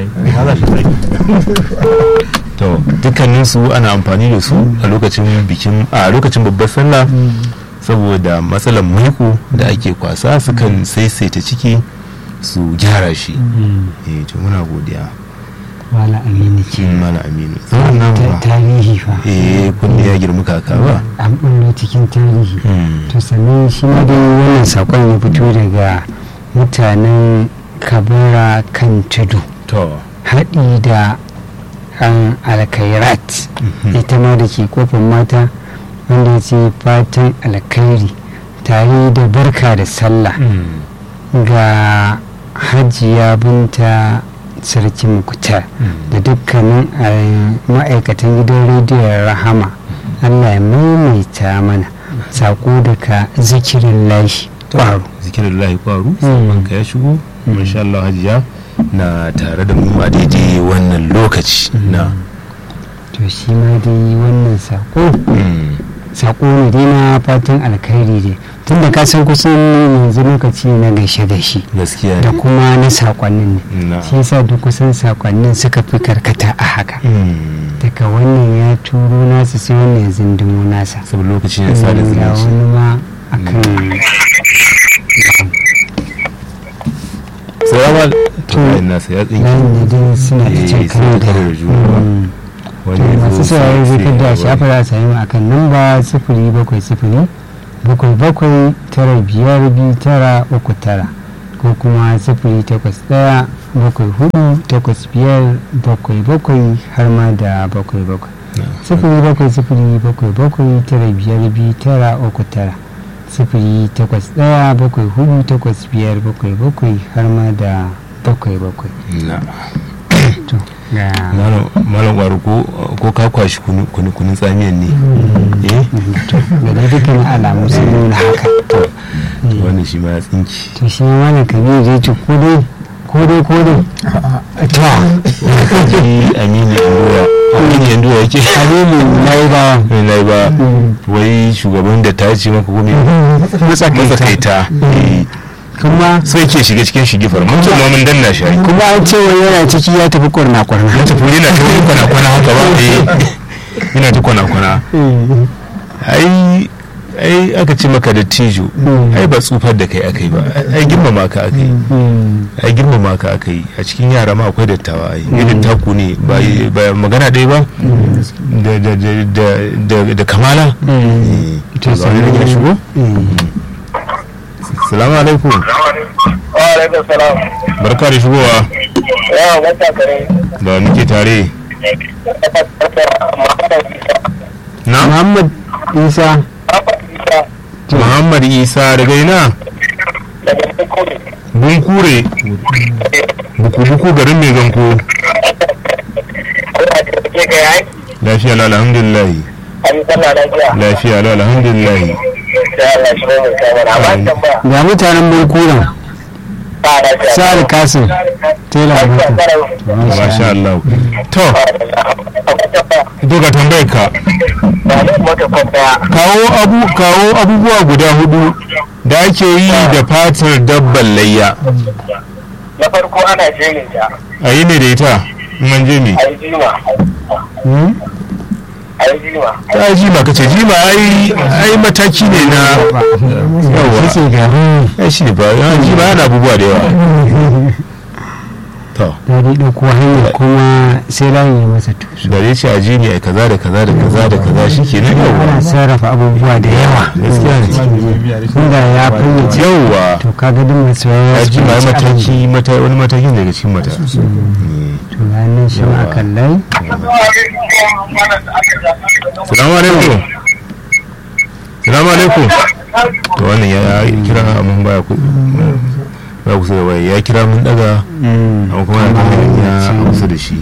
Speaker 1: to dukkanin su ana amfani da su a lokacin bikin a lokacin babbar sallah saboda matsalar maiko da ake kwasa sukan saisaita ciki su gyara shi
Speaker 2: Mm.
Speaker 1: eh to muna godiya
Speaker 2: mala aminu ke
Speaker 1: kin mala aminu zaman nan
Speaker 2: Ta-
Speaker 1: ba
Speaker 2: tarihi fa
Speaker 1: eh kunne ya girma kaka ba
Speaker 2: an bullo cikin tarihi
Speaker 1: Hmm.
Speaker 2: to sannan shi ma dai wannan sakon ya fito daga mutanen kabara kan tudu
Speaker 1: to
Speaker 2: haɗi da an alkairat ita ma da ke kofin mata wanda ya ce fatan alkhairi tare da barka da sallah ga hajiya binta sarki mukutar da dukkanin eh, ma'aikatan gidan rediyon rahama allah ya maimaita mana sako daga zikirin lashi ƙwaro
Speaker 1: zikirin lahi kwaru
Speaker 2: Mm.
Speaker 1: ka ya shigo masha Allah hajiya na tare da mu a daidai wannan lokaci na
Speaker 2: to shi ma dai wannan sako
Speaker 1: Mm.
Speaker 2: sako ne dai na fatan alkhairi dai tun da ka san kusan yanzu lokaci na gaishe gaishe
Speaker 1: gaskiya
Speaker 2: da
Speaker 1: ne
Speaker 2: kuma na sakonnin ne
Speaker 1: na
Speaker 2: shi yasa duk kusan sakonnin suka fi karkata a haka
Speaker 1: Mm.
Speaker 2: daga wannan ya turo nasa sai wannan ya zindimo nasa
Speaker 1: saboda lokaci ne sada
Speaker 2: ga
Speaker 1: zumunci
Speaker 2: wani ma akan
Speaker 1: salamu to bayan nasa ya tsinki
Speaker 2: layin da dai suna da
Speaker 1: Eh,
Speaker 2: cin
Speaker 1: suna
Speaker 2: karo da
Speaker 1: karo da juna.
Speaker 2: Mm.
Speaker 1: wani ya
Speaker 2: masu
Speaker 1: zo
Speaker 2: saurari zai
Speaker 1: sai
Speaker 2: kada
Speaker 1: ya
Speaker 2: shafa
Speaker 1: wani.
Speaker 2: za a sami mu akan namba sifiri bakwai sifiri bakwai bakwai tara biyar biyu tara uku tara ko kuma sifiri takwas ɗaya bakwai hudu takwas biyar bakwai bakwai har ma da bakwai bakwai sifiri bakwai sifiri bakwai bakwai tara biyar biyu tara uku tara sifiri takwas ɗaya bakwai hudu takwas biyar bakwai bakwai har ma da bakwai bakwai
Speaker 1: na
Speaker 2: to ga
Speaker 1: malam malam kwaru ko ko ka kwashi kunu- kunu- kunun tsamiyan ne eh
Speaker 2: da dai dukkan alamu sun nuna haka
Speaker 1: to wannan shi ma ya tsinki
Speaker 2: to shi ma wani kabiru zai ce ko dai ko dai ko dai ta
Speaker 1: shi amini yandoya amini yandoya yake
Speaker 2: habibu na yi bawa
Speaker 1: mai na ba wai shugaban da ta ce maka kome matsakaita eh,
Speaker 2: kuma
Speaker 1: sai ke shiga cikin shigifar mun ce ma mun danna shi ai.
Speaker 2: kuma an ce wani yana ciki ya tafi kwarna kwarna
Speaker 1: mun tafi yana ta wani kwana-kwana haka ba eh yana ta kwana-kwana ai ai aka ce maka da tijo ai ba tsufar da kai aka yi ba ai girmama ka aka yi ai girmama ka aka yi a cikin yara ma akwai dattawa ai irin taku ne ba ba magana ɗaya ba da da da da- da da kamala eh to zaune da gina shigo salamu alaikum
Speaker 7: wa alaikum salam
Speaker 1: barka da shigowa
Speaker 7: yawa wata kare
Speaker 1: da muke tare na
Speaker 2: muhammad isa
Speaker 1: muhammad isa daga ina bunkure buku-buku garin mai ganko lafiya la alhamdulillah lafiya la alhamdulillah
Speaker 2: ga mutanen bankunan sa'ad kasim tela
Speaker 1: masha Allah to doga tambayar ka kawo abu kawo abubuwa guda hudu da ake yi da fatar dabban layya
Speaker 7: na farko ana jerin ta
Speaker 1: a yi ne da ita in an je ne
Speaker 7: a yi jima a yi jima
Speaker 1: ta jima kace jima ai ai mataki ne na yawa
Speaker 2: ce garin
Speaker 1: ai shi ne ba ya jima yana abubuwa da yawa to
Speaker 2: ya dai ɗauko hanyar kuma sai layin ya masa tusu
Speaker 1: da dai ce a ji ne ai kaza da kaza da kaza da kaza shi ke nan
Speaker 2: ana
Speaker 1: yawwa
Speaker 2: sarrafa abubuwa da yawa
Speaker 1: gaskiya ne
Speaker 2: tunda ya fayyace
Speaker 1: yawwa
Speaker 2: to kaga duk masu
Speaker 1: ya
Speaker 2: yawa
Speaker 1: ji ma mataki mata wani matakin daga cikin mata
Speaker 2: to ranar shi ma kan layi
Speaker 1: salamu alaikum salamu alaikum to wannan ya kira mun baya ku ba kusa da waya ya kira mun daga amma kuma na kan ya kusa da shi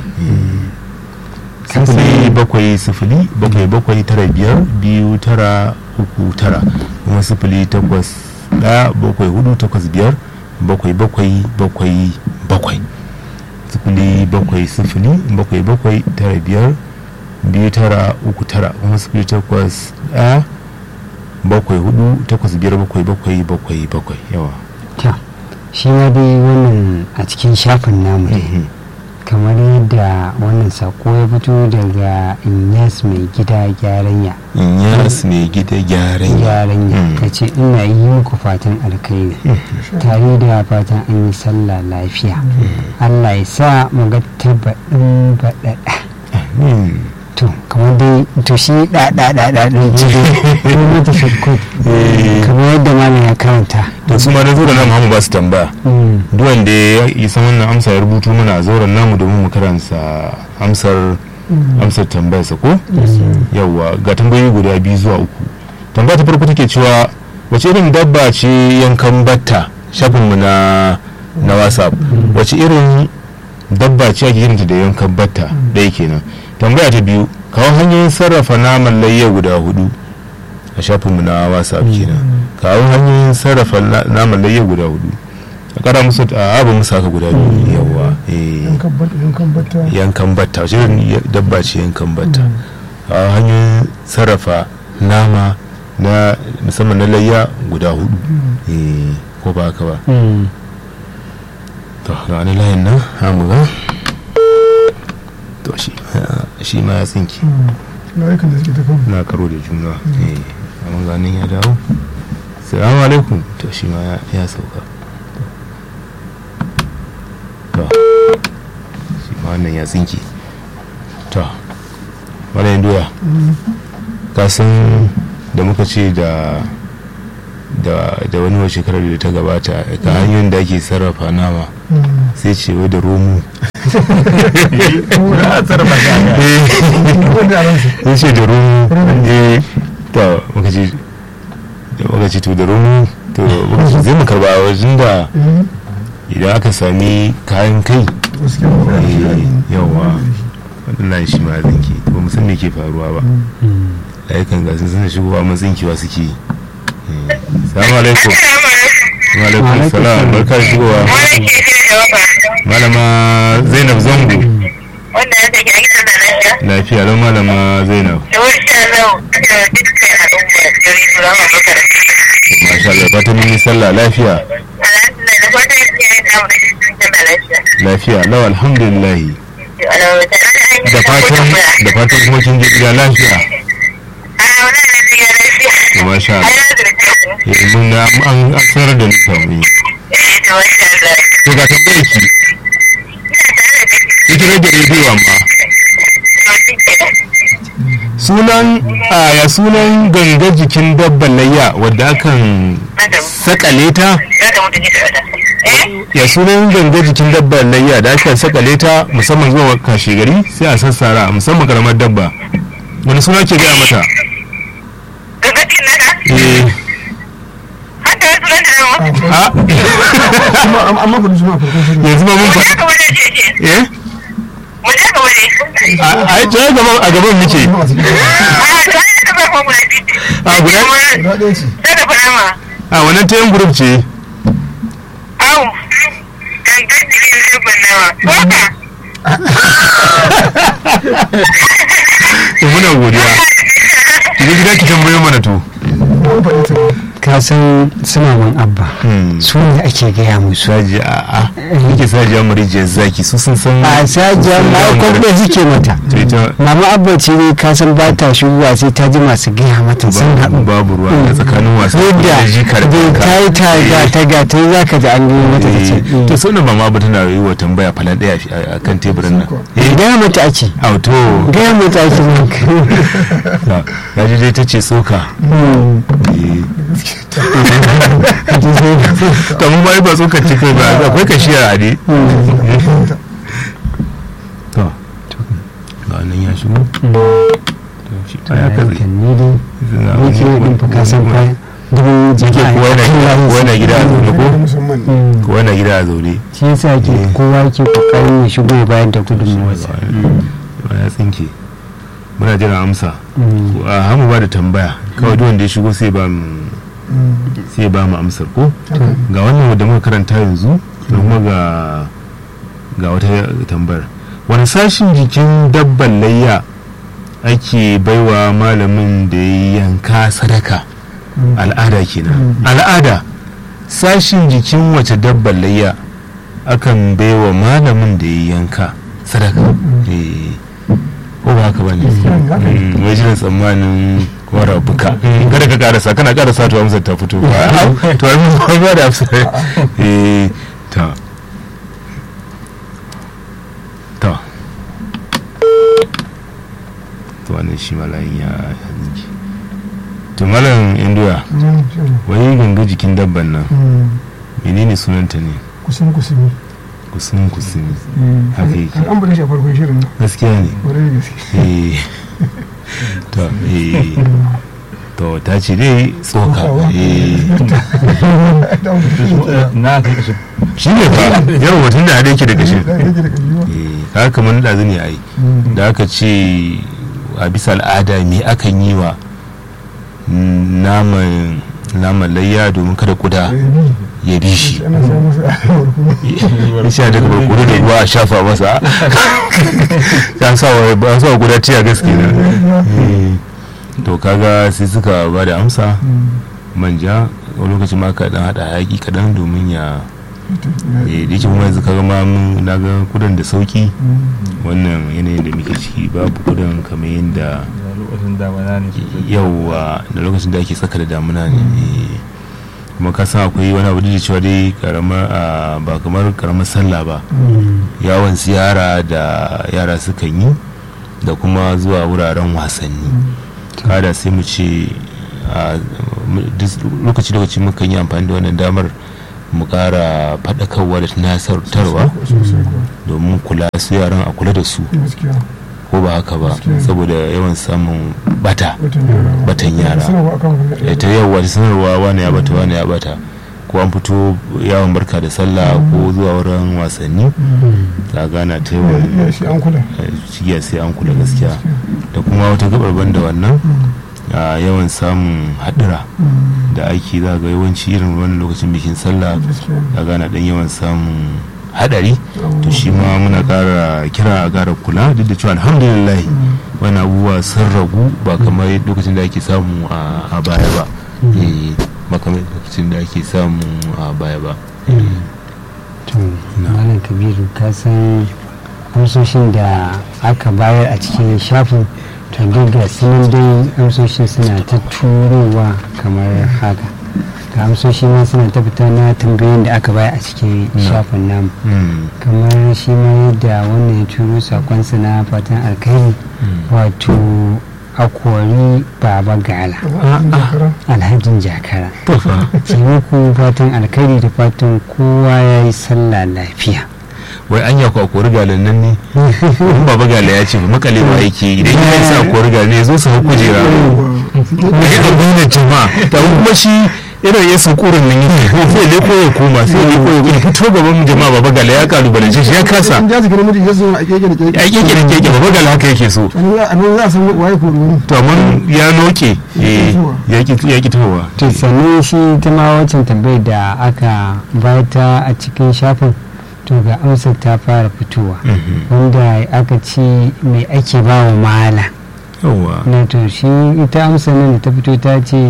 Speaker 1: sifili bakwai sifili bakwai bakwai tara biyar biyu tara uku tara kuma sifili takwas ɗaya bakwai hudu takwas biyar bakwai bakwai bakwai bakwai sifili bakwai sifili bakwai bakwai tara biyar biyu tara uku tara kuma sifili takwas ɗaya bakwai hudu takwas biyar bakwai bakwai bakwai bakwai yawa
Speaker 2: ta shi ma dai wannan a cikin shafin namu ne kamar yadda wannan sako ya fito daga inyas mai gida gyaranya
Speaker 1: inyas mai gida gyaran
Speaker 2: gyaranya ta ce ina yi muku fatan alkhairi tare da fatan an yi sallah lafiya allah ya sa mu ga tabbaɗin baɗaɗa to kamar dai to shi ɗaɗaɗaɗa ɗin ci dai ko mata shakot kamar yadda malam ya karanta
Speaker 1: da su ma na zura namu hamu ba su tambaya duk wanda ya yi san wannan amsa ya rubutu mana a zauren namu domin mu karanta amsar amsar tambayarsa ko yawwa ga tambayoyi guda biyu zuwa uku tambaya ta farko take cewa wace irin dabba ce yankan batta shafinmu na na whatsapp wace irin dabba ce ake kiranta da yankan batta ɗaya kenan tambaya ta biyu kawo hanyoyin sarrafa naman layya guda hudu a shafinmu na whatsapp kenan kawo hanyoyin sarrafa na- naman layya guda hudu a kara musu a abu musu haka guda biyu yawa eh,
Speaker 3: yankan batta yankan batta
Speaker 1: yankan batta wace irin ya- dabba ce yankan batta kawo hanyoyin sarrafa nama na musamman na layya guda hudu eh, ko ba haka ba to ga wani layin nan hamu ga to shi shi ma ya tsinki
Speaker 3: na aikin da suke ta kan
Speaker 1: na karo da juna eh amma ganin ya dawo salamu alaikum to shi ma ya- ya sauka to shi ma wannan ya tsinki to wannan doya ka san da muka ce da da da wani wa shekarar da ta gabata ka hanyoyin da ake sarrafa nama sai ce wai da romu
Speaker 3: wanda a ransa
Speaker 1: ya ce da rumu eh to muka ce da muka ce to da rumu to muka ce zai mu karba a wajen da idan aka sami kayan kai
Speaker 3: gaskiya
Speaker 1: eh, yawa waɗannan shi ma zinki ba mu san me ke faruwa ba layukan ga sun suna shigowa mun zinkewa suke yi Eh, salamu alaikum wa alaikum salam barka da shigowa
Speaker 6: Wani ke shi da waka
Speaker 1: malama zainab zango
Speaker 6: wanda ya take a gidan da lafiya.
Speaker 1: lafiya lau malama zainab
Speaker 6: Da wuri sha zau da dukkan al'umma jari su zama makaranta.
Speaker 1: masha Allah fatan mun yi sallah lafiya
Speaker 6: Alhamdulillah da fatan yake yin samun rashin cikin da lafiya.
Speaker 1: lafiya lau alhamdulillah
Speaker 6: Alhamdulillah tare da an yi
Speaker 1: da fatan da fatan kuma kin je gida lafiya
Speaker 6: A wani da jiya lafiya.
Speaker 1: to masha
Speaker 6: A
Speaker 1: Allah
Speaker 6: yana da lafiya.
Speaker 1: eh mun ga an an sanar da ni kan yi
Speaker 6: Eh, da masha Allah.
Speaker 1: to ga tambayar ki
Speaker 6: Ina tare da kai.
Speaker 1: ita rage rediyo amma
Speaker 6: To, shi kenan.
Speaker 1: sunan a ya sunan ganga jikin dabban layya wadda akan
Speaker 6: Madam,
Speaker 1: sakale ta
Speaker 6: za ta mutu gida da. Eh?
Speaker 1: ya sunan ganga jikin dabban layya da aka sakale ta musamman zuwa kashe gari sai a sassara musamman karamar dabba wani suna ke gaya mata
Speaker 6: Gaggatin naka?
Speaker 1: eh
Speaker 6: Hatta wasu ran da zama.
Speaker 1: a
Speaker 3: kuma am- amma ku suna farkon shirin
Speaker 1: yanzu ma mun
Speaker 6: Mu
Speaker 1: fa
Speaker 6: je ka waje ce ce.
Speaker 1: eh
Speaker 6: Mu je ka waje.
Speaker 1: a ai to ai gaban a gaban muke
Speaker 3: kuma a cikin
Speaker 6: Ah, to ai da ba ko guda biyu.
Speaker 1: a guda
Speaker 3: guda ɗaya ce
Speaker 6: Sai da fara
Speaker 1: a wannan tayin group ce
Speaker 6: Au, gangan jikin dabban nawa. Waka,
Speaker 1: to muna godiya ki je gida ki tambayo mana to
Speaker 3: an faɗi ta
Speaker 2: ka san suna man abba
Speaker 1: Hmm.
Speaker 2: su ne ake gaya musu
Speaker 1: saji a a yake saji amarijiyar zaki su sun san
Speaker 2: a sajiya
Speaker 1: sun
Speaker 2: ma
Speaker 1: san
Speaker 2: kwamfe suke mata
Speaker 1: to ita
Speaker 2: mama abba ce ne ka san ba ta shigowa sai ta ji masu gaya mata sun
Speaker 1: ba-
Speaker 2: haɗu
Speaker 1: babu ruwa a tsakanin wasu
Speaker 2: yadda
Speaker 1: jikar
Speaker 2: bai
Speaker 1: ka.
Speaker 2: ta yi ta ga ta ga ta za ka ji an gaya mata ta ce
Speaker 1: Eh, to sunan mama ba tana yi wa tambaya falan daya a kan teburin nan
Speaker 2: eh gaya mata ake
Speaker 1: auto
Speaker 2: gaya mata ake
Speaker 1: ya ji dai ta ce soka Eh. to mun bai ba tsokar cikin ba akwai kashiya a ne to ga nan ya shigo to shi ta ya kazi
Speaker 2: kan ni dai yake din fa ka san fa dubu
Speaker 1: Yake
Speaker 2: jama'a
Speaker 1: kowa yana gida kowa yana gida a zaune ko
Speaker 3: musamman
Speaker 2: Mm.
Speaker 1: kowa yana gida a zaune
Speaker 2: shi yasa ke kowa yake kokarin ya shigo ya bayar da gudunmawarsa
Speaker 1: ba ya tsinke muna jiran amsa
Speaker 2: Mm.
Speaker 1: a hamu ba da tambaya kawai duk wanda ya shigo sai ba mu sai ba mu amsar ko ga wannan da muka karanta yanzu da kuma ga ga wata tambayar wani sashin jikin dabban layya ake baiwa malamin da ya yanka sadaka al'ada kenan al'ada sashin jikin wace dabban layya akan baiwa malamin da ya yanka sadaka Eh, ko ba haka bane Mm, wai jiran tsammanin wara buka kada ka karasa kana karasa to amsar ta fito ba to ai mun ba da amsar eh ta ta to wannan shi malayin ya zinki to malam induya wai ganga jikin dabban nan menene sunanta ne
Speaker 3: kusan kusuri
Speaker 1: kusun kusumi haka yake
Speaker 3: an bada shi a farkon shirin nan
Speaker 1: gaskiya ne
Speaker 3: kwarai da gaske
Speaker 1: eh to eh to ta ce dai tsoka eh
Speaker 4: na kai kashin
Speaker 1: shi ne fa yau mutum da hada yake da gashin
Speaker 3: da rage da kajiwa
Speaker 1: eh kaga kamar da ne ai da aka ce a bisa al'ada me akan yi wa naman naman layya domin kada kuda ya bi shi
Speaker 3: ana samun su a yawar kuma
Speaker 1: ya sha daga barkono da ruwa a shafa masa ya sa wa ba sa wa guda tiya gaske na to kaga sai suka ba da amsa manja wani lokacin ma ka dan hada hayaki kadan domin ya eh da yake kuma yanzu kaga ma mun na ga kudan da sauki wannan yanayin da muke ciki babu kudan kamar yadda
Speaker 4: da lokacin damana ne sosai
Speaker 1: yauwa da lokacin da ake tsaka da damuna ne eh. kuma ka san akwai wani abu da cewa dai karamar ah, ba kamar karamar sallah ba yawon ziyara da yara sukan yi da kuma zuwa wuraren wasanni kada sai mu ce a lokaci lokaci mukan yi amfani da wannan damar mu kara faɗakarwa da tunasarwa
Speaker 3: sosai kuwa
Speaker 1: domin kula su yaran a kula da su
Speaker 3: gaskiya
Speaker 1: ko ba haka ba
Speaker 3: Gaskiya.
Speaker 1: saboda yawan samun bata
Speaker 3: watan yara
Speaker 1: batan yara
Speaker 3: sanarwa akan wannan
Speaker 1: Eh, ta yawwa ta sanarwa wani ya bata wani ya bata ko an fito yawon barka da sallah ko zuwa wurin wasanni ta gana ta yawan
Speaker 3: ya shi an kula
Speaker 1: eh, cigiya sai an kula gaskiya da kuma wata gabar banda wannan a yawan samun haɗura da ake za ga yawanci irin wani lokacin bikin sallah
Speaker 3: gaskiya
Speaker 1: a gana dan yawan samun hadari to shi ma muna kara kira a gara kula duk da cewa alhamdulillah wani abubuwa sun ragu ba kamar lokacin da ake samu a a baya ba Eh, ba kamar lokacin da ake samu a baya ba
Speaker 2: to malam kabiru ka san amsoshin da aka bayar a cikin shafin to duk ga sunan dai amsoshin suna ta turowa kamar haka ga amsoshi ma suna ta fita na tambayoyin da aka bayar a cikin shafin namu
Speaker 1: Mm,
Speaker 2: kamar shi ma yadda wannan ya turo sakonsa na fatan alkhairi wato akwari baba gala
Speaker 3: jakara
Speaker 2: alhajin jakara sai muku fatan alkhairi da fatan kowa ya yi sallah lafiya
Speaker 1: wai an ya kwa kori galan nan ne in baba gala ya ce ba makale ba yake idan ya yi sa kori gala ne zo su hau kujera da ya ɗauki da jama'a da kuma shi irin ya saukurin nan yake sai leko ya koma sai leko ya koma fito gaban jama'a baba gala ya kalubalance shi ya kasa
Speaker 3: in ja su gina miji ya zo a keke da keke
Speaker 1: ya keke da keke baba gala haka yake so
Speaker 3: a nan za- a nan za a san waye ko ruwan
Speaker 1: to amma ya noke eh, ya ki ya ki tahowa
Speaker 2: to sannan shi ta ma wancan tambayar da aka bata a cikin shafin to ga amsar ta fara fitowa wanda aka ce mai ake ba wa mala
Speaker 1: yawa
Speaker 2: na to shi ita amsar nan da ta fito ta ce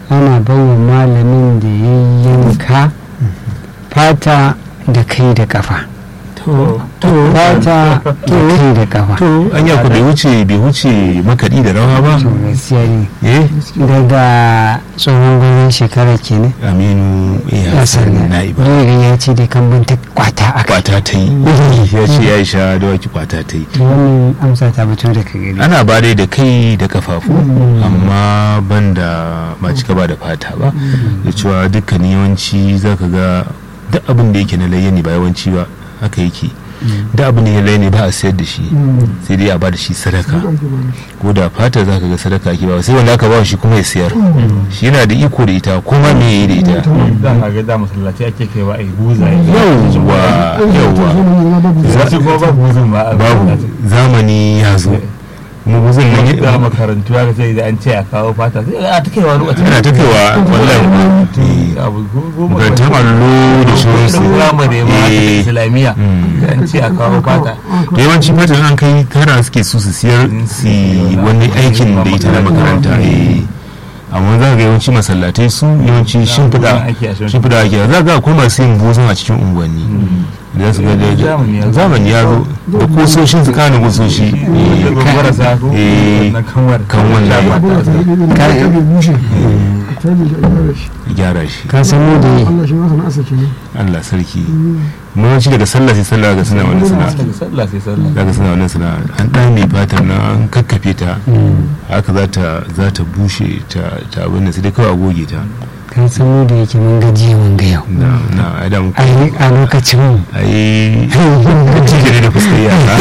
Speaker 2: ana baiwa malamin da ya yanka fata da kai da kafa
Speaker 1: to
Speaker 2: fata da kai da kafa
Speaker 1: to anya ku bai wuce bai wuce makaɗi da rawa ba
Speaker 2: to gaskiya ne
Speaker 1: eh
Speaker 2: daga tsohon gwamnan shekara kenan
Speaker 1: aminu eh hassan na'iba
Speaker 2: dole ya ce da kan ta kwata a kai
Speaker 1: kwata ta yi ya ce ya sha dawaki kwata ta yi
Speaker 2: wannan amsa ta fito daga gari
Speaker 1: ana ba dai da kai da kafafu amma ban da ba cika ba da fata ba da cewa dukkan yawanci za ka ga duk abin da yake na layya ne ba yawanci ba haka yake duk abin da ya layya ne ba a sayar da shi sai dai a ba da shi sadaka ko da fata za ka ga sadaka ake ba sai wanda aka ba shi kuma ya sayar shi yana da iko da ita ko ma me ya yi da ita
Speaker 4: da ka ga da masallaci ake kai wa ai buza
Speaker 1: yawwa yawwa
Speaker 4: za su kuma ba buzun ba a
Speaker 1: babu
Speaker 4: masallaci.
Speaker 1: zamani ya zo kuma buzun nan
Speaker 4: da
Speaker 1: ya-
Speaker 4: makarantu ya sai da an ce a kawo fata sai a ta kaiwa lokacin
Speaker 1: ana ta kaiwa wallahi eh,
Speaker 4: abu goma
Speaker 1: makarantar allo da sauransu
Speaker 4: firamare ma da
Speaker 1: Eh,
Speaker 4: islamiyya
Speaker 1: Mm.
Speaker 4: da an ce a kawo fata
Speaker 1: da yawanci fatan an kai tara suke su su siyar su yi wani aikin da ita na makaranta eh. amma za ga yawanci masallatai su yawanci shimfiɗa
Speaker 4: ake a shimfiɗa.
Speaker 1: shimfiɗa ake za ga akwai masu yin buzun a cikin unguwanni da su ga da-
Speaker 4: Zamani ya zo.
Speaker 1: zamani ya zo da kusoshin su kana kusoshi
Speaker 4: da gwagwara sa ko
Speaker 1: Eh,
Speaker 4: na kanwar
Speaker 1: kan wannan
Speaker 3: ka bai bushe ka tabi da ibara shi
Speaker 1: gyara shi
Speaker 2: ka san mu da yi
Speaker 3: Allah shi masa na asa kenan
Speaker 1: Allah sarki yawanci daga sallah sai sallah ga suna wani sana'a
Speaker 4: daga sallah sai sallah
Speaker 1: zaka suna wannan sana'a an ɗame fatar nan an kakkafe ta haka za ta za ta bushe ta ta abin da sai dai kawai a goge ta
Speaker 2: ka san mu da yake mun gaji mun ga yau
Speaker 1: na na ai da muku
Speaker 2: a yi- a lokacin mu
Speaker 1: ai tijiri da fuskar yara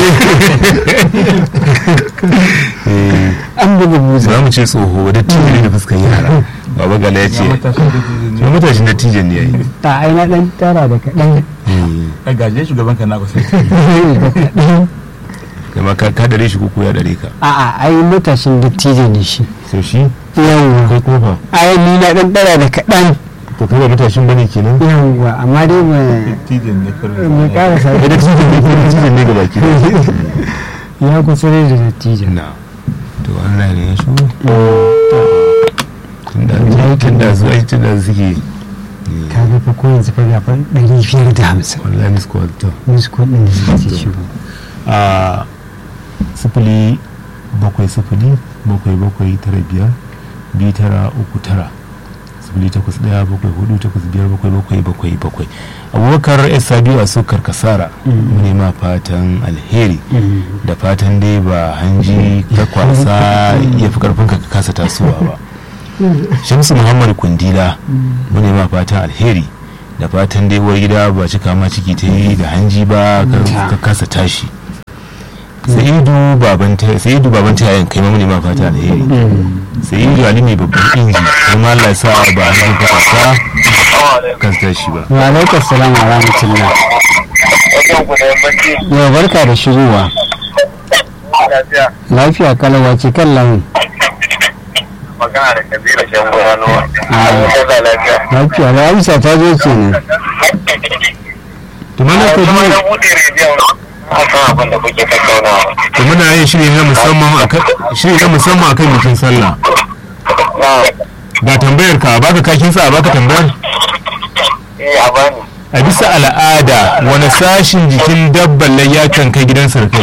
Speaker 1: Eh,
Speaker 2: an buga buza
Speaker 1: za mu ce tsoho wadda tijiri da fuskar yara baba gala ya ce
Speaker 4: ya matashi da tijin
Speaker 1: ya matashin da tijin ne ya yi
Speaker 2: ta aina dan tara da kaɗan
Speaker 4: a gaje shugaban ka na kusa
Speaker 2: da kaɗan
Speaker 1: kama ka ka dare shi kuku ya dare ka
Speaker 2: a'a ai matashin dattijo ne shi
Speaker 1: so shi
Speaker 2: yawwa
Speaker 1: kai kuma fa
Speaker 2: ai ni na dan tara da kaɗan
Speaker 1: to kai ba matashin bane kenan
Speaker 2: yawwa amma dai ba
Speaker 4: tijin ne
Speaker 2: mu
Speaker 4: kullum
Speaker 2: karasa
Speaker 1: da tijin ne kuma tijin ne gaba ki
Speaker 2: ya kusa da dattijo
Speaker 1: na to Allah ne ya shi tunda tunda su ai tunda suke
Speaker 2: ka ga fa ko yanzu fa ga fa ɗari biyar da hamsin
Speaker 1: wallahi miss call to
Speaker 2: musu kuɗin da suka ce shigo
Speaker 1: a sifili bakwai sifili bakwai bakwai tara biyar biyu tara uku tara sifili takwas daya bakwai hudu takwas biyar bakwai bakwai bakwai bakwai abubakar esa biyu a sukar kasara mu nema fatan alheri da fatan dai ba hanji ka kwasa ya fi karfin ka ka kasa tasowa ba shamsu muhammad kundila mu nema fatan alheri da fatan dai uwar gida ba cika ma ciki ta yi da hanji ba ka- ka kasa tashi sa'idu baban ta sa'idu baban ta yayin kai ma mu nema fatan alheri sa'idu ali mai babban inji kuma Allah ya sa ba a hanji ka kwasa kasa tashi ba
Speaker 2: wa alaikar salam wa rahmatullah
Speaker 7: wajen ku da yammaci
Speaker 2: yau barka da shigowa
Speaker 7: lafiya
Speaker 2: lafiya kalawa ce kan lamun
Speaker 7: magana da kabila shan gurano
Speaker 2: Ah.
Speaker 7: a lafiya
Speaker 2: lafiya da amsa ta zo kenan
Speaker 1: to mana ko
Speaker 7: kuma na buɗe rediyon a kan abin da kuke tattaunawa
Speaker 1: to muna yin shiri na musamman akan shiri na musamman akan bikin sallah
Speaker 7: na
Speaker 1: ba tambayar ka baka kakin sa baka tambayar
Speaker 7: eh a bani
Speaker 1: a bisa al'ada wani sashin jikin dabban layya kan kai gidan sarkai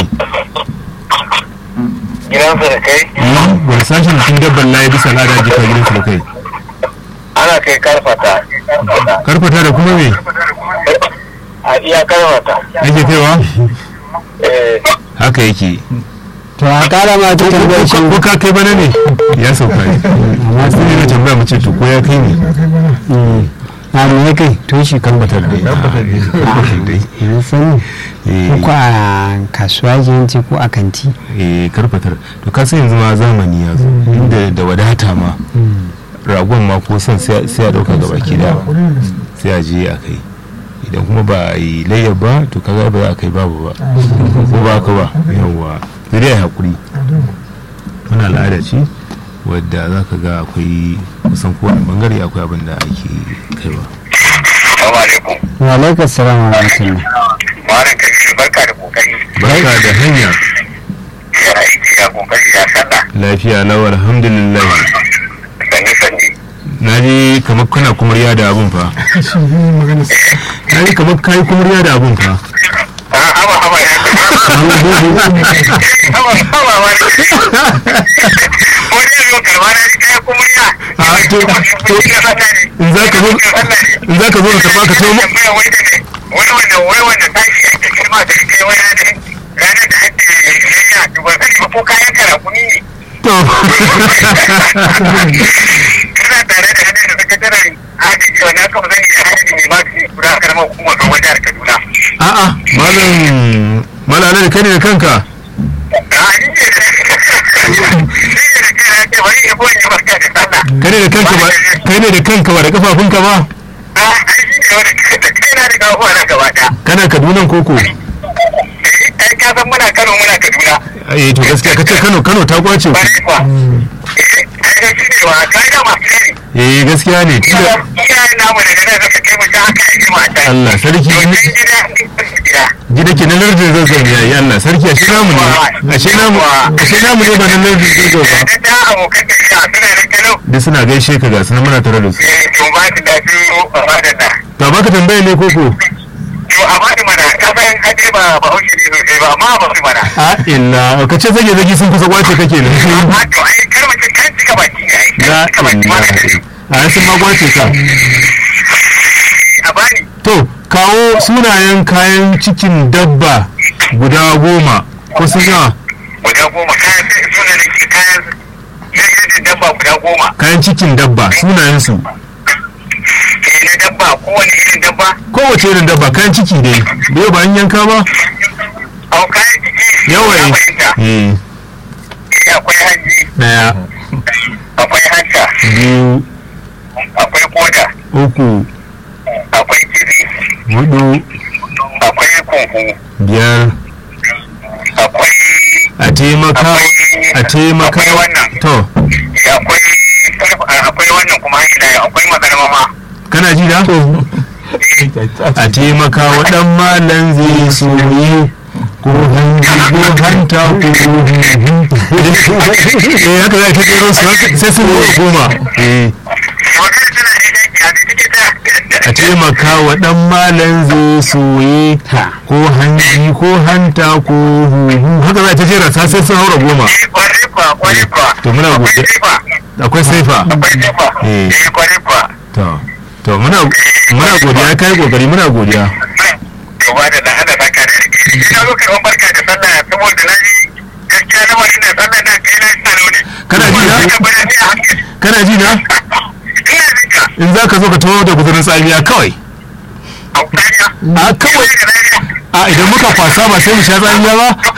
Speaker 7: gidansu da kai
Speaker 1: wani sashin jikin dabban layya bisa al'ada jikin gidan sarkai
Speaker 7: ana kai karfata
Speaker 1: karfata da kuma me
Speaker 7: a iya karfata
Speaker 1: ake kaiwa
Speaker 7: eh
Speaker 1: haka yake
Speaker 2: to a kara ma ta tambayar shi
Speaker 1: ko ka kai bana ne ya sauka ne amma sai ne na tambaya mace to ko ya kai ne
Speaker 2: a me ya kai to shi kan
Speaker 1: tabbatar dai tabbatar dai
Speaker 2: ya sani
Speaker 1: Eh,
Speaker 2: ko a kasuwa yanci ko a kanti
Speaker 1: eh karfatar to ka san yanzu ma zamani ya zo inda da wadata ma ragon ma ko son sai sai a dauka gaba ki da sai a je a kai idan kuma ba a yi layyar ba to kaga ba za a kai babu ba ko ba ka ba yawwa sai dai a yi hakuri wani al'ada ce wadda za ka ga akwai kusan kowane bangare akwai abin da ake kaiwa
Speaker 7: assalamu alaikum
Speaker 2: wa alaikar salam wa rahmatullah
Speaker 7: malam kabiru barka da kokari
Speaker 1: barka da hanya
Speaker 7: ya aiki ya kokari ya sallah
Speaker 1: lafiya lau alhamdulillah
Speaker 7: sanni sanni
Speaker 1: na ji kamar kana kumurya da abun fa
Speaker 3: shi ne magana
Speaker 1: na ji kamar kayi kumurya da abun fa
Speaker 7: a haba haba ya haba haba wani wani yanzu karba na ni kayan kuma ya
Speaker 1: A, to- to- in za ka zo in za ka zo ka karba ka tomo
Speaker 7: wani wanda wai wanda tashi ake kirma da kai wani ranar ranar da ake yayya to ban sani ba ko kayan karakuni ne
Speaker 1: to
Speaker 7: kana tare da hannun da sakataren agaji wani aka ba zan iya hajji mai magani guda karamar hukumar kan jihar kaduna
Speaker 1: a'a malam malam alhaji kai ne da kanka
Speaker 7: a ni ne da ni ne da kai na ce bari ya boye ya barka da sallah
Speaker 1: kai ne da kanka ba kai ne da kanka ba da kafafunka ba
Speaker 7: a ai shi ne wanda da kai na da kawo na gaba ɗaya
Speaker 1: kana kaduna koko
Speaker 7: eh ai ka san muna kano muna kaduna
Speaker 1: eh to gaskiya kace Kano Kano ta kwace ku
Speaker 7: bari kuwa eh ai ga shi ne wa ka ga masu ne
Speaker 1: eh gaskiya ne tunda
Speaker 7: iyayen namu daga nan suka kai mu ta haka ya ji mata
Speaker 1: Allah sarki
Speaker 7: to can gida gida
Speaker 1: gida ke na lardin zazzan yayi Allah sarki ashe namu ne ashe namu ashe namu ne ba na lardin zazzan ba
Speaker 7: da ta abokan tafiya suna da kano
Speaker 1: da suna gaishe ka ga sunan muna tare da su
Speaker 7: eh to ba su da su a ba da na
Speaker 1: to baka tambaya ne koko
Speaker 7: to a ba mana ka san kaje ba ba haushi ne sosai ba amma ba su mana
Speaker 1: a illa ka ce zage zage sun kusa kwace kake ne
Speaker 7: a to ai kar mutum kan cika baki ne ai
Speaker 1: la
Speaker 7: kan cika baki ma
Speaker 1: illa a sun ma kwace ka
Speaker 7: a bani
Speaker 1: to kawo sunayen kayan cikin dabba guda goma ko sun yawa
Speaker 7: guda goma kayan suna da ke kayan jirgin dabba guda goma
Speaker 1: kayan cikin dabba sunayen su
Speaker 7: eh na dabba kowane irin dabba
Speaker 1: kowace irin dabba kayan ciki dai bai ba an yanka ba
Speaker 7: au kayan ciki
Speaker 1: yawa
Speaker 7: ya fahimta
Speaker 1: eh
Speaker 7: eh akwai hanji
Speaker 1: daya
Speaker 7: akwai hanta
Speaker 1: biyu
Speaker 7: akwai koda
Speaker 1: uku
Speaker 7: akwai kizi
Speaker 1: hudu
Speaker 7: akwai kunku
Speaker 1: biyar
Speaker 7: akwai
Speaker 1: a taimaka a taimaka
Speaker 7: akwai wannan
Speaker 1: to
Speaker 7: eh akwai akwai wannan kuma ina akwai magarma ma
Speaker 1: kana ji da a taimaka wa dan malan zai soyi ko hanji ko hanta ko eh haka za ka jero su haka sai sun zo goma eh
Speaker 7: magana tana da yaki a cikin ta
Speaker 1: a taimaka wa dan malan zai soyi ko hanji ko hanta ko huhu haka za ta jera sa sai sun haura goma
Speaker 7: eh kwarai kwa kwarai kwa
Speaker 1: To muna
Speaker 7: akwai
Speaker 1: gode-
Speaker 7: sifa
Speaker 1: akwai saifa
Speaker 7: akwai sifa
Speaker 1: Eh.
Speaker 7: eh kwarai kwa
Speaker 1: to to muna muna godiya kai kokari muna godiya
Speaker 7: to ba da hada saka da shi ina zo karban barka da sallah saboda na ji gaskiya na wani na sallah na kai na salo ne
Speaker 1: Kana ji na?
Speaker 7: Ka bada ni a hankali.
Speaker 1: kana ji na
Speaker 7: ina jinka
Speaker 1: in za ka zo ka taho da guzurin tsamiya kawai
Speaker 7: a kariya
Speaker 1: a kawai a idan muka kwasa ba sai mu sha tsamiya ba